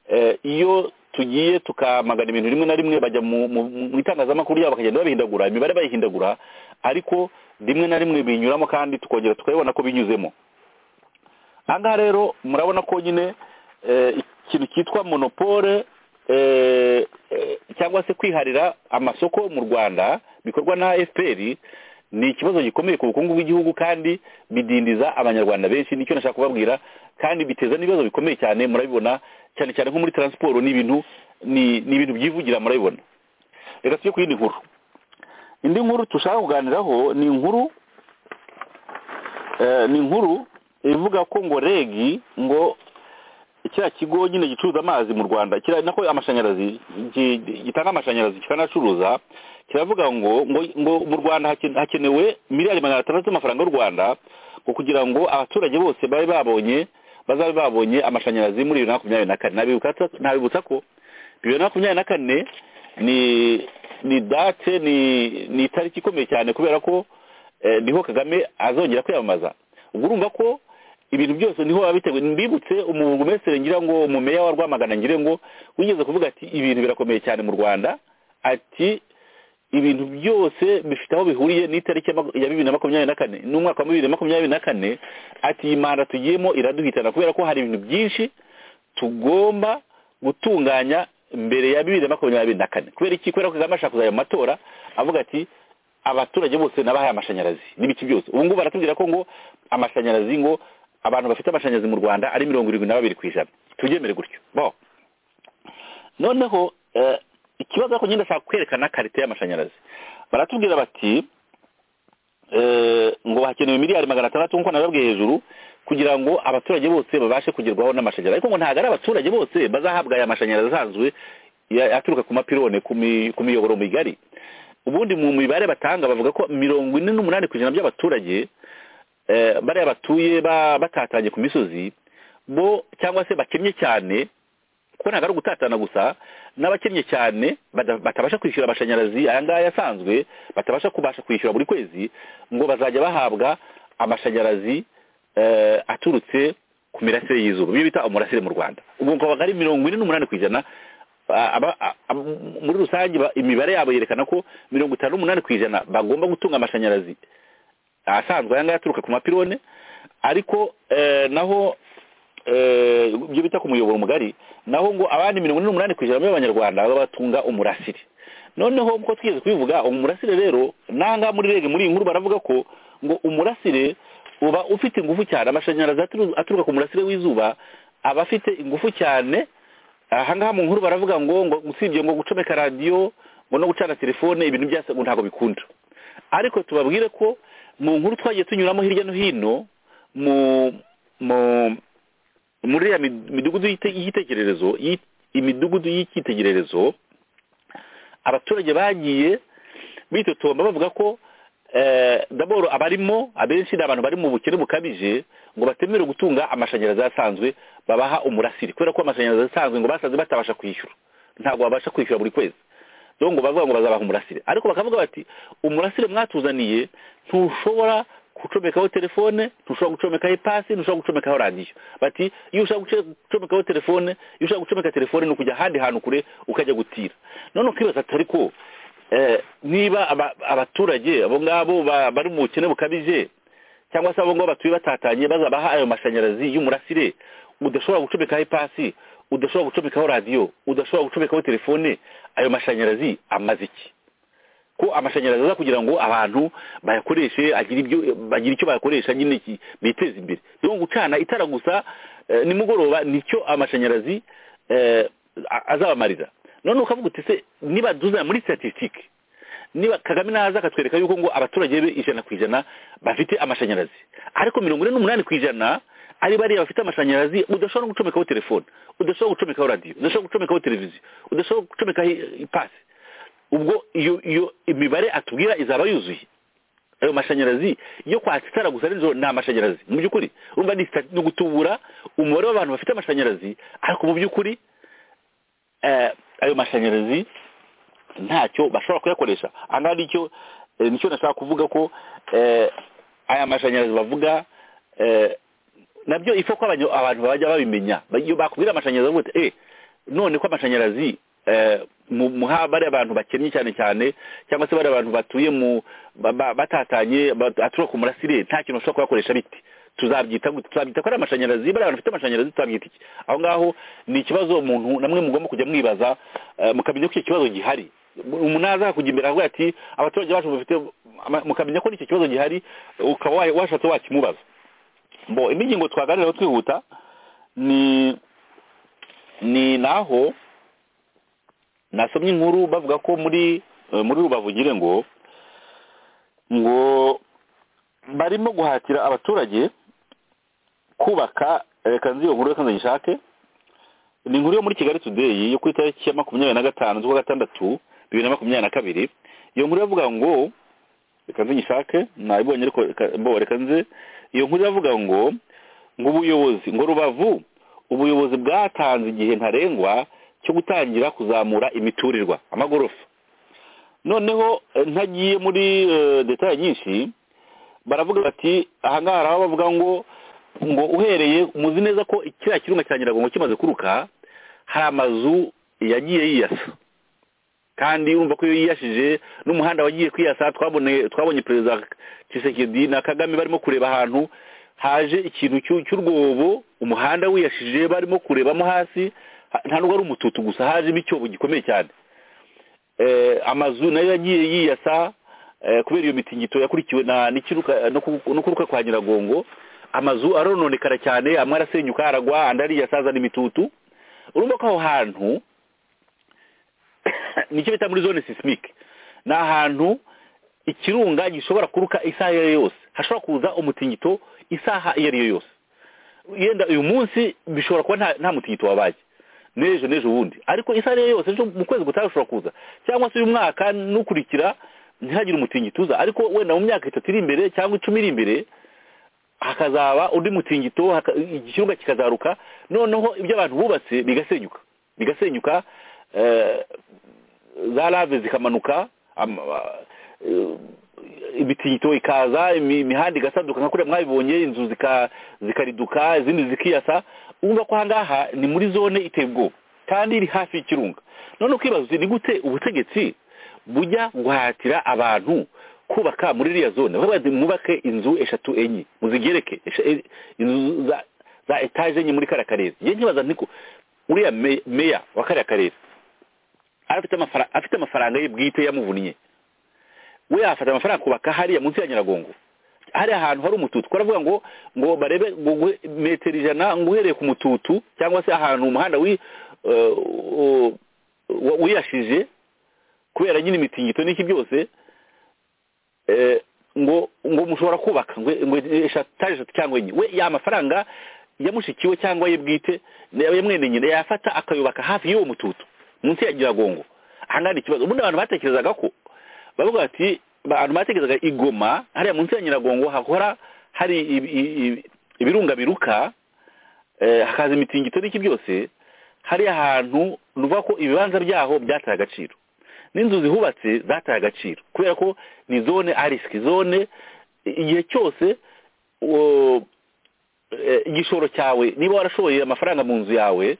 eh, iyo tugiye tukamagana ibintu rimwe na rimwe bajya mu mu- mu itangazamakuru yabo bakagenda babihindagura imibare bayihindagura ariko rimwe na rimwe binyuramo kandi tukongera tukabibona ko binyuzemo ahangaha rero murabona ko nyine eh, ikintu cyitwa monopole eh, eh, cyangwa se kwiharira amasoko mu rwanda bikorwa na fpr ni ikibazo gikomeye ku bukungu bw'igihugu kandi bidindiza abanyarwanda benshi nicyo nashaka kubabwira kandi biteza n'ibibazo bikomeye cyane murabibona cyane cyane nko muri taransiporo ni ibintu ni ni ibintu byivugira murabibona reka tujye ku yindi nkuru indi nkuru dushaka kuganiraho ni inkuru eh, ni inkuru ivuga ko ngo regi ngo kiriya kigo nyine gicuruza amazi mu rwanda kiriya nako amashanyarazi gi- gi- gitanga amashanyarazi kikanacuruza kiravuga ngo ngo ngo mu rwanda hake- hakenewe miliyari magana atandatu z'amafaranga y'u rwanda ngo kugira ngo abaturage bose babe babonye bazabe babonye amashanyarazi muri bibiri na makumyabiri na kane Nabibukatsa- nabibutsa ko bibiri na makumyabiri na kane ni ni date ni ni itariki ikomeye cyane kubera ko eh, niho kagame azongera kwiyamamaza ubwo urumva ko ibintu byose niho biba biteguye mbibutse umumesere ngira ngo umumeya wa rwamagana ngire ngo wigeze kuvuga ati ibintu birakomeye cyane mu rwanda ati ibintu byose bifite aho bihuriye n'itariki ya maku- ya bibiri na makumyabiri na kane n'umwaka wa bibiri na makumyabiri na kane ati iyi manda tugiyemo iraduhitana kubera ko hari ibintu byinshi tugomba gutunganya mbere ya bibiri na makumyabiri na kane kubera iki kubera ko kagame ashaka kuzajya mu matora avuga ati abaturage bose nabahaye amashanyarazi n'ibiki byose ubu ngubu baratubwira ko ngo amashanyarazi ngo abantu bafite amashanyarazi mu rwanda ari mirongo irindwi na babiri ku ijana tubyemere gutyo bo noneho eh, ikibazo ariko nyine ndashaka kwerekana karite y'amashanyarazi baratubwira bati eh, ngo hakenewe miliyari magana atandatu nk'uko nababwiye hejuru kugira ngo abaturage bose babashe kugerwaho n'amashanyarazi ariko ngo ntabwo ari abaturage bose bazahabwa aya mashanyarazi asanzwe ya- aturuka ku mapirone ku mi- ku miyoboro migari ubundi mu mibare batanga bavuga ko mirongo ine n'umunani ku ijana by'abaturage eh, bariya batuye ba- batatanye ku misozi bo cyangwa se bakennye cyane kuko ntabwo ari ugutatana gusa n'abakennye cyane bada- batabasha kwishyura amashanyarazi aya ngaya asanzwe batabasha kubasha kwishyura buri kwezi ngo bazajya bahabwa amashanyarazi eh, aturutse ku mirasire y'izuba ibyo bita umurasire mu rwanda ubwo ngo ari mirongo ine n'umunani ku ijana a- aba- a- a- muri rusange ba- imibare yabo yerekana ko mirongo itanu n'umunani ku ijana bagomba gutunga amashanyarazi asanzwe aya ngaya aturuka ku mapirone ariko eh, naho eh, ibyo bita ku muyoboro mugari naho ngo abandi mirongo ine n'umunani ku ijana b'abanyarwanda batunga umurasire noneho uko twigeze kubivuga umurasire rero nanga muri rege muri iyi nkuru baravuga ko ngo umurasire uba ufite ingufu cyane amashanyarazi aturu- aturuka ku murasire w'izuba aba afite ingufu cyane ahangaha mu nkuru baravuga ngo ngo usibye ngo gucomeka radiyo ngo no gucana telefone ibintu byose ngo ntabwo bikunda ariko tubabwire ko mu nkuru twagiye tunyuramo hirya no hino mu mu muri ya mid- midugudu y'ite- y'igitekererezo y'i- imidugudu y'icyitegererezo abaturage bagiye bitotomba bavuga ko eh, daboro abarimo abenshi ni abantu bari mu bukene bukabije ngo batemerewe gutunga amashanyarazi asanzwe babaha umurasire kubera ko amashanyarazi asanzwe ngo basanze batabasha kwishyura ntabwo babasha kwishyura buri kwezi rero ngo bavuga ngo bazabaha umurasire ariko bakavuga bati umurasire mwatuzaniye ntushobora gucomekaho telefone ntushobora gucomekaho ipasi ntushobora gucomekaho radiyo bati iyo ushaka guce- gucomekaho telefone iyo ushaka gucomeka telefone ni ukujya ahandi hantu kure ukajya gutira none ukibaza atari ko eh, niba aba- abaturage abo ngabo ba- bari mu bukene bukabije cyangwa se abo ngabo batuye batatanye bazabaha ayo mashanyarazi y'umurasire udashobora gucomekaho ipasi udashobora gucomekaho radiyo udashobora gucomekaho telefone ayo mashanyarazi amaze iki ko amashanyarazi aza kugira ngo abantu bayakoreshe agira ibyo bagira icyo bayakoresha nyine iki- biteza imbere rero gucana itara gusa eh, nimugoroba nicyo amashanyarazi eh, a- azabamarira none ukavuga uti se niba duza muri statisitike niba kagame naza akatwereka yuko ngo abaturage be ijana ku ijana bafite amashanyarazi ariko mirongo ine n'umunani ku ijana ari bariya bafite amashanyarazi udashobora no gucomekaho telefone udashobora gucomekaho radiyo udashobora gucomekaho televiziyo udashobora gucomekaho i- ipasi ubwo iyo iyo imibare atubwira izaba yuzuye ayo mashanyarazi yo kwatsa itara gusa nijoro ni amashanyarazi mu by'ukuri urumva ni sita- ni ugutubura umubare w'abantu bafite amashanyarazi ariko mu by'ukuri eh, ayo mashanyarazi ntacyo bashobora kuyakoresha ahangaha nicyo eh, nicyo nashaka kuvuga ko eh, aya mashanyarazi bavuga eh, nabyo ifa ko abanya- abantu bajya babimenya Ba- iyo bakubwira amashanyarazi bavuga bati, eh none ko amashanyarazi eh, mu muha bari abantu bakennye cyane cyane cyangwa se bari abantu batuye mu ba- ba- batatanye bat- aturuka ku murasire nta kintu bashobora kuyakoresha biti tuzabyita gute? tuzabyita ko ari amashanyarazi bari abantu bafite amashanyarazi tuzabyita iki aho ngaho ni ikibazo umuntu namwe mugomba kujya mwibaza eh, mukamenya ko icyo kibazo gihari umuntu aza kujya imbere avuga ati abaturage bacu bafite ama- mukamenya ko n'icyo kibazo gihari ukaba wa- washatse wakimubaza bo indi ngingo twaganiraho twihuta ni ni naho nasomye inkuru bavuga ko muri eh, muri rubavu ngire ngo ngo barimo guhatira abaturage kubaka reka nzi iyo nkuru reka ndayishake ni inkuru yo muri kigali today yo ku itariki ya makumyabiri na gatanu z'ukwa gatandatu bibiri na makumyabiri na kabiri iyo nkuru iravuga ngo reka nzi nyishake nayibonye ariko reka- bo reka nzi iyo nkuru iravuga ngo ngo ubuyobozi ngo rubavu ubuyobozi bwatanze igihe ntarengwa cyo gutangira kuzamura imiturirwa amagorofa noneho eh, ntagiye muri eh, detaye nyinshi baravuga bati ahangaha hari aho bavuga ngo ngo uhereye muzi neza ko kiriya kirunga cya nyiragongo kimaze kuruka hari amazu yagiye yiyasa kandi urumva ko iyo yiyashije n'umuhanda wagiye kwiyasa twabone twabonye perezida Tshisekedi na Kagame barimo kureba ahantu haje ikintu cy'u- cy'urwobo umuhanda wiyashije barimo kurebamo hasi ha- nta nubwo ari umututu gusa hajemo icyobo gikomeye cyane eh, amazu nayo yagiye yiyasa eh, kubera iyo mitingito yakurikiwe na n'ikiruka no ku- no kuruka kwa nyiragongo amazu arononekara cyane amwe arasenyuka aragwa andi ariyasa azana imitutu urumva ko aho hantu nicyo bita muri zone sisimic ni ahantu ikirunga gishobora kuruka isaha iyo ari yo yose hashobora kuza umutingito isaha iyo ari yo yose yenda uyu munsi bishobora kuba nta- nta mutingito wabaye n'ejo n'ejo ubundi ariko isaha iyo ari yo yose ejo mu kwezi gutaha ushobora kuza cyangwa se uyu mwaka n'ukurikira ntihagire umutingito uza ariko wenda mu myaka itatu iri imbere cyangwa icumi iri imbere hakazaba undi mutingito haka- ikirunga kikazaruka noneho ibyo abantu bubatse bigasenyuka bigasenyuka eh, za lave zikamanuka am- eh, ibitingito ikaza imi- imihanda igasaduka nka kuriya mwabibonye inzu zika- zikariduka izindi zikiyasa urumva ko ahangaha ni muri zone iteye ubwoba kandi iri hafi y'ikirunga none ukibaza uti ni gute ubutegetsi bujya guhatira abantu kubaka muri iriya zone bakavuga bati mwubake inzu eshatu enye muzigereke esha- e- inzu za za etaje enye muri kariya karere njye nkibaza nti ko uriya me- meya wa kariya karere afite amafara- afite amafaranga ye bwite yamuvunnye we yafata amafaranga kubaka hariya munsi ya nyiragongo hariya ahantu hari umututu baravuga ngo ngo barebe ngo guhe- metero ijana ngo uhereye ku mututu cyangwa se ahantu umuhanda wi eh, u- u- wiyashije kubera nyine imitingito n'iki byose eh, ngo ngo mushobora kubaka ngo ngo eshatu etaje eshatu cyangwa enye we ya mafaranga yamushikiwe cyangwa ye bwite ya mwene nyine yafata akayubaka hafi y'uwo mututu munsi ya nyiragongo ahangaha ni ikibazo ubundi abantu batekerezaga ko bavuga bati abantu batekerezaga i Goma hariya munsi ya nyiragongo hakora hari ibi- ibi- ibirunga biruka eh, hakaza imitingito n'iki byose hariya hantu ni ukuvuga ko ibibanza byaho byataye agaciro n'inzu zihubatse zataye agaciro kubera ko ni zone a risiki zone igihe cyose uwo- eh, igishoro cyawe niba warashoye amafaranga mu nzu yawe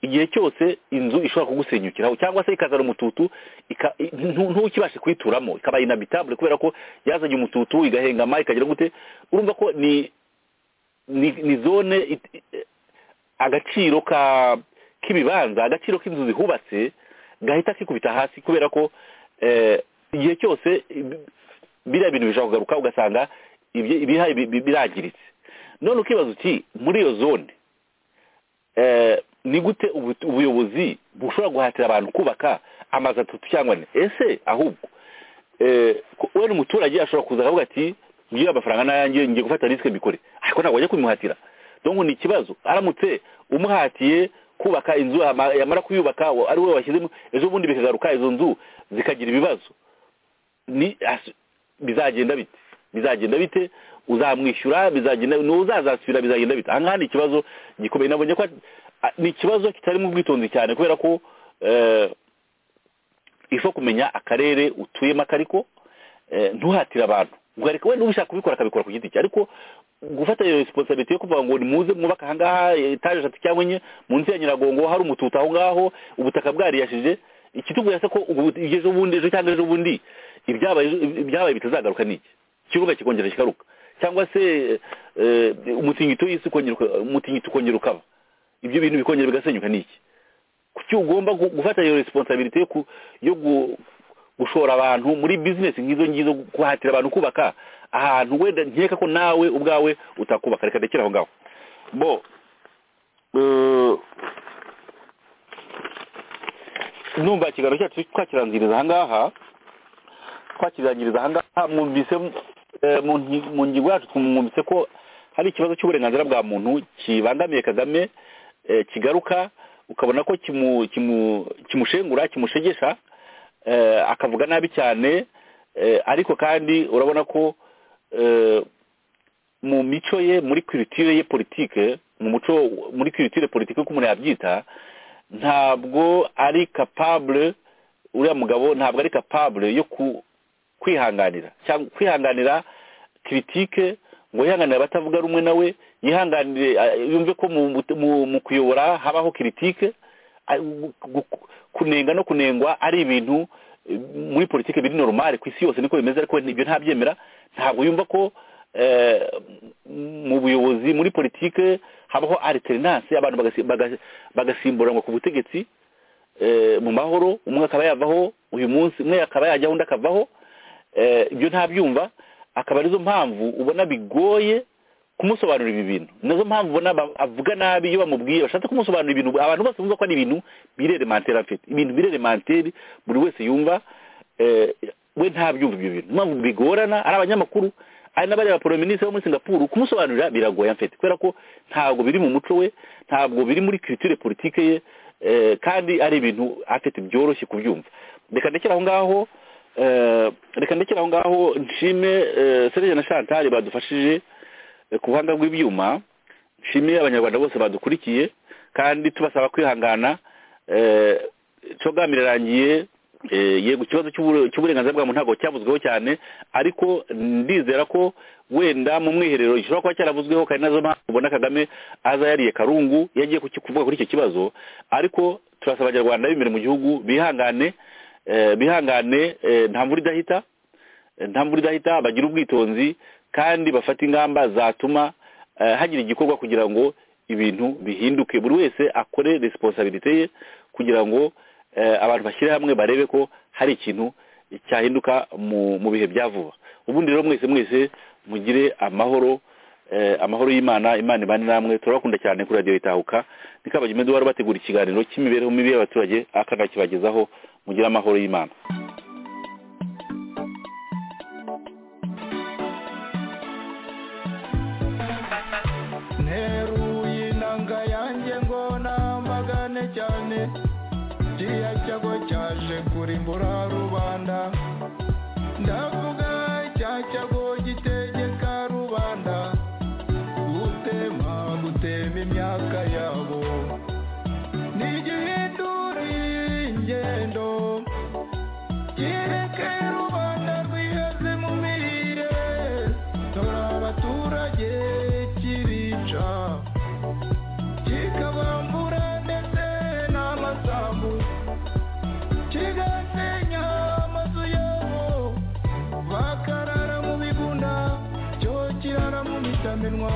igihe cyose inzu ishobora kugusenyukiraho cyangwa se ikazana umututu ika- ntu- ntukibashe kuyituramo ikaba inabitabule kubera ko yazanye umututu igahengama ikagira gute urumva ko ni ni, ni zone it- eh, agaciro ka k'ibibanza agaciro k'inzu zihubatse gahita kikubita hasi kubera ko eh, igihe cyose ibi- biriya bintu bishobora kugaruka ugasanga ibye- ibihaye bi- bi- birangiritse none ukibaza uti muri iyo zone eh, ni gute ubu- ubuyobozi bushobora guhatira abantu kubaka amazu atatu cyangwa ane ese ahubwo eh, ko- we n'umuturage ashobora kuza akavuga ati ngiye amafaranga n'ayanjye ngiye gufata risike mbikore ariko ntabwo wajya kubimuhatira donc ni ikibazo aramutse umuhatiye kubaka inzu ama- yamara kuyubaka wa- ari we washyizemo ejo bundi bikagaruka izo nzu zikagira ibibazo ni as- bizagenda bite bizagenda bite uzamwishyura bizagenda n'uzazasubira bizagenda bite ahangaha ni ikibazo gikomeye nabonye ko at- a- ni ikibazo kitarimo ubwitonzi cyane kubera ko eh, ifa kumenya akarere utuyemo akariko eh, ntuhatire abantu guharika we n'ubishaka kubikora akabikora ku giti cye ariko gufata iyo resiponsabiti yo kuvuga ngo nimuze mwubaka ahangaha etaje eshatu cyangwa enye munsi ya nyiragongo hari umututu aho ngaho ubutaka bwariyashije ikitubwira se ko ubu ejo bundi ejo cyangwa ejo bundi ibyabaye ibyabaye bitazagaruka ni iki ikibuga kikongera kikaruka cyangwa se eh, umutingito y'isi ukongera uka- umutingito ukongera ukaba ibyo bintu bikongera bigasenyuka ni iki kuki ugomba gu- gufata iyo resiponsabilite yo ku- yo gu- gushora abantu muri bizinesi nk'izo ngizo guhatira abantu kubaka ahantu wenda nkeka ko nawe ubwawe utakubaka reka ndekere aho ngaho bo eh, numva ikiganiro cyacu twakiranziriza ahangaha twakirangiriza ahangaha mwumvise eh, mu nki- mu ngingo yacu twumvise ko hari ikibazo cy'uburenganzira bwa muntu kibangamiye kagame eh, kigaruka ukabona ko kimu- kimu- kimushengura kimushegesha eh, akavuga nabi cyane eh, ariko kandi urabona ko eh, mu mico ye muri kiritire ye politike mu muco muri kiritire politike uko umuntu yabyita ntabwo ari capable uriya mugabo ntabwo ari capable yo ku- kwihanganira cyangwa kwihanganira kiritike ngo yihanganire abatavuga rumwe nawe yihanganire eh, yumve ko mu, mu- mu kuyobora habaho kiritike ah, gu- gu- kunenga no kunengwa ari ibintu eh, muri politike biri normale ku isi yose niko bimeze ariko ibyo ntabyemera ntabwo yumva ko eh, m- mu buyobozi muri politike habaho alternance abantu bagasi- baga- bagasimburanwa ku butegetsi eh, mu mahoro umwe akaba yavaho uyu munsi umwe akaba yajyaho undi akavaho eh, ibyo ntabyumva akaba arizo mpamvu ubona bigoye kumusobanurira ibi bintu nazo mpamvu ubona ba- avuga nabi iyo bamubwiye bashatse kumusobanurira ibintu abantu bose bumva ko ari ibintu bireremanteri afite ibintu bireremanteri buri wese yumva eh, we ntabyumva ibyo bintu impamvu bigorana ari abanyamakuru ari n'abariya porominisi bo muri singapuru kumusobanurira biragoye amfite kubera ko ntabwo biri mu muco we ntabwo biri muri kiritire politike ye eh, kandi ari ibintu afite byoroshye kubyumva reka ndekere aho ngaho eh, reka ndekere aho ngaho nshime eh, serge na chantal badufashije eh, ku buhanga bw'ibyuma nshime abanyarwanda bose badukurikiye kandi tubasaba kwihangana eh, cogamiro irangiye Eh, yego ikibazo cy'ubure- cy'uburenganzira bwa muntu ntabwo cyavuzweho cyane ariko ndizera ko wenda mu mwiherero gishobora kuba cyaravuzweho kandi nazo mpamvu ubona kagame aza yariye karungu yagiye kuki- kuvuga kuri icyo kibazo ariko turasaba abanyarwanda b'imbere mu gihugu bihangane eh, bihangane eh, nta mvura idahita eh, nta mvura idahita bagira ubwitonzi kandi bafata ingamba zatuma eh, hagira igikorwa kugira ngo ibintu bihinduke buri wese akore resiponsabilite ye kugira ngo eh, abantu bashyire hamwe barebe ko hari ikintu cyahinduka mu- mu bihe bya vuba ubundi rero mwese mwese mugire amahoro eh, amahoro y'imana imana ibane namwe turabakunda cyane kuri radiyo itahuka ni kabagime duhora bategura ikiganiro cy'imibereho mibi y'abaturage akanakibagezaho mugire amahoro y'imana nteruye inanga yanjye ngo namagane cyane kiriya cyago cyaje kurimbura rubanda ndavuga cya cyago gitegeka rubanda gutema gutema imyaka yabo ntigihinduriye ingendo kireke rubanda rwiheze mu mirire dore abaturage kirica kikabambura ndetse n'amasambu kigasenya amazu yabo bakarara mu bigunda cyo kirara mu mitamenwa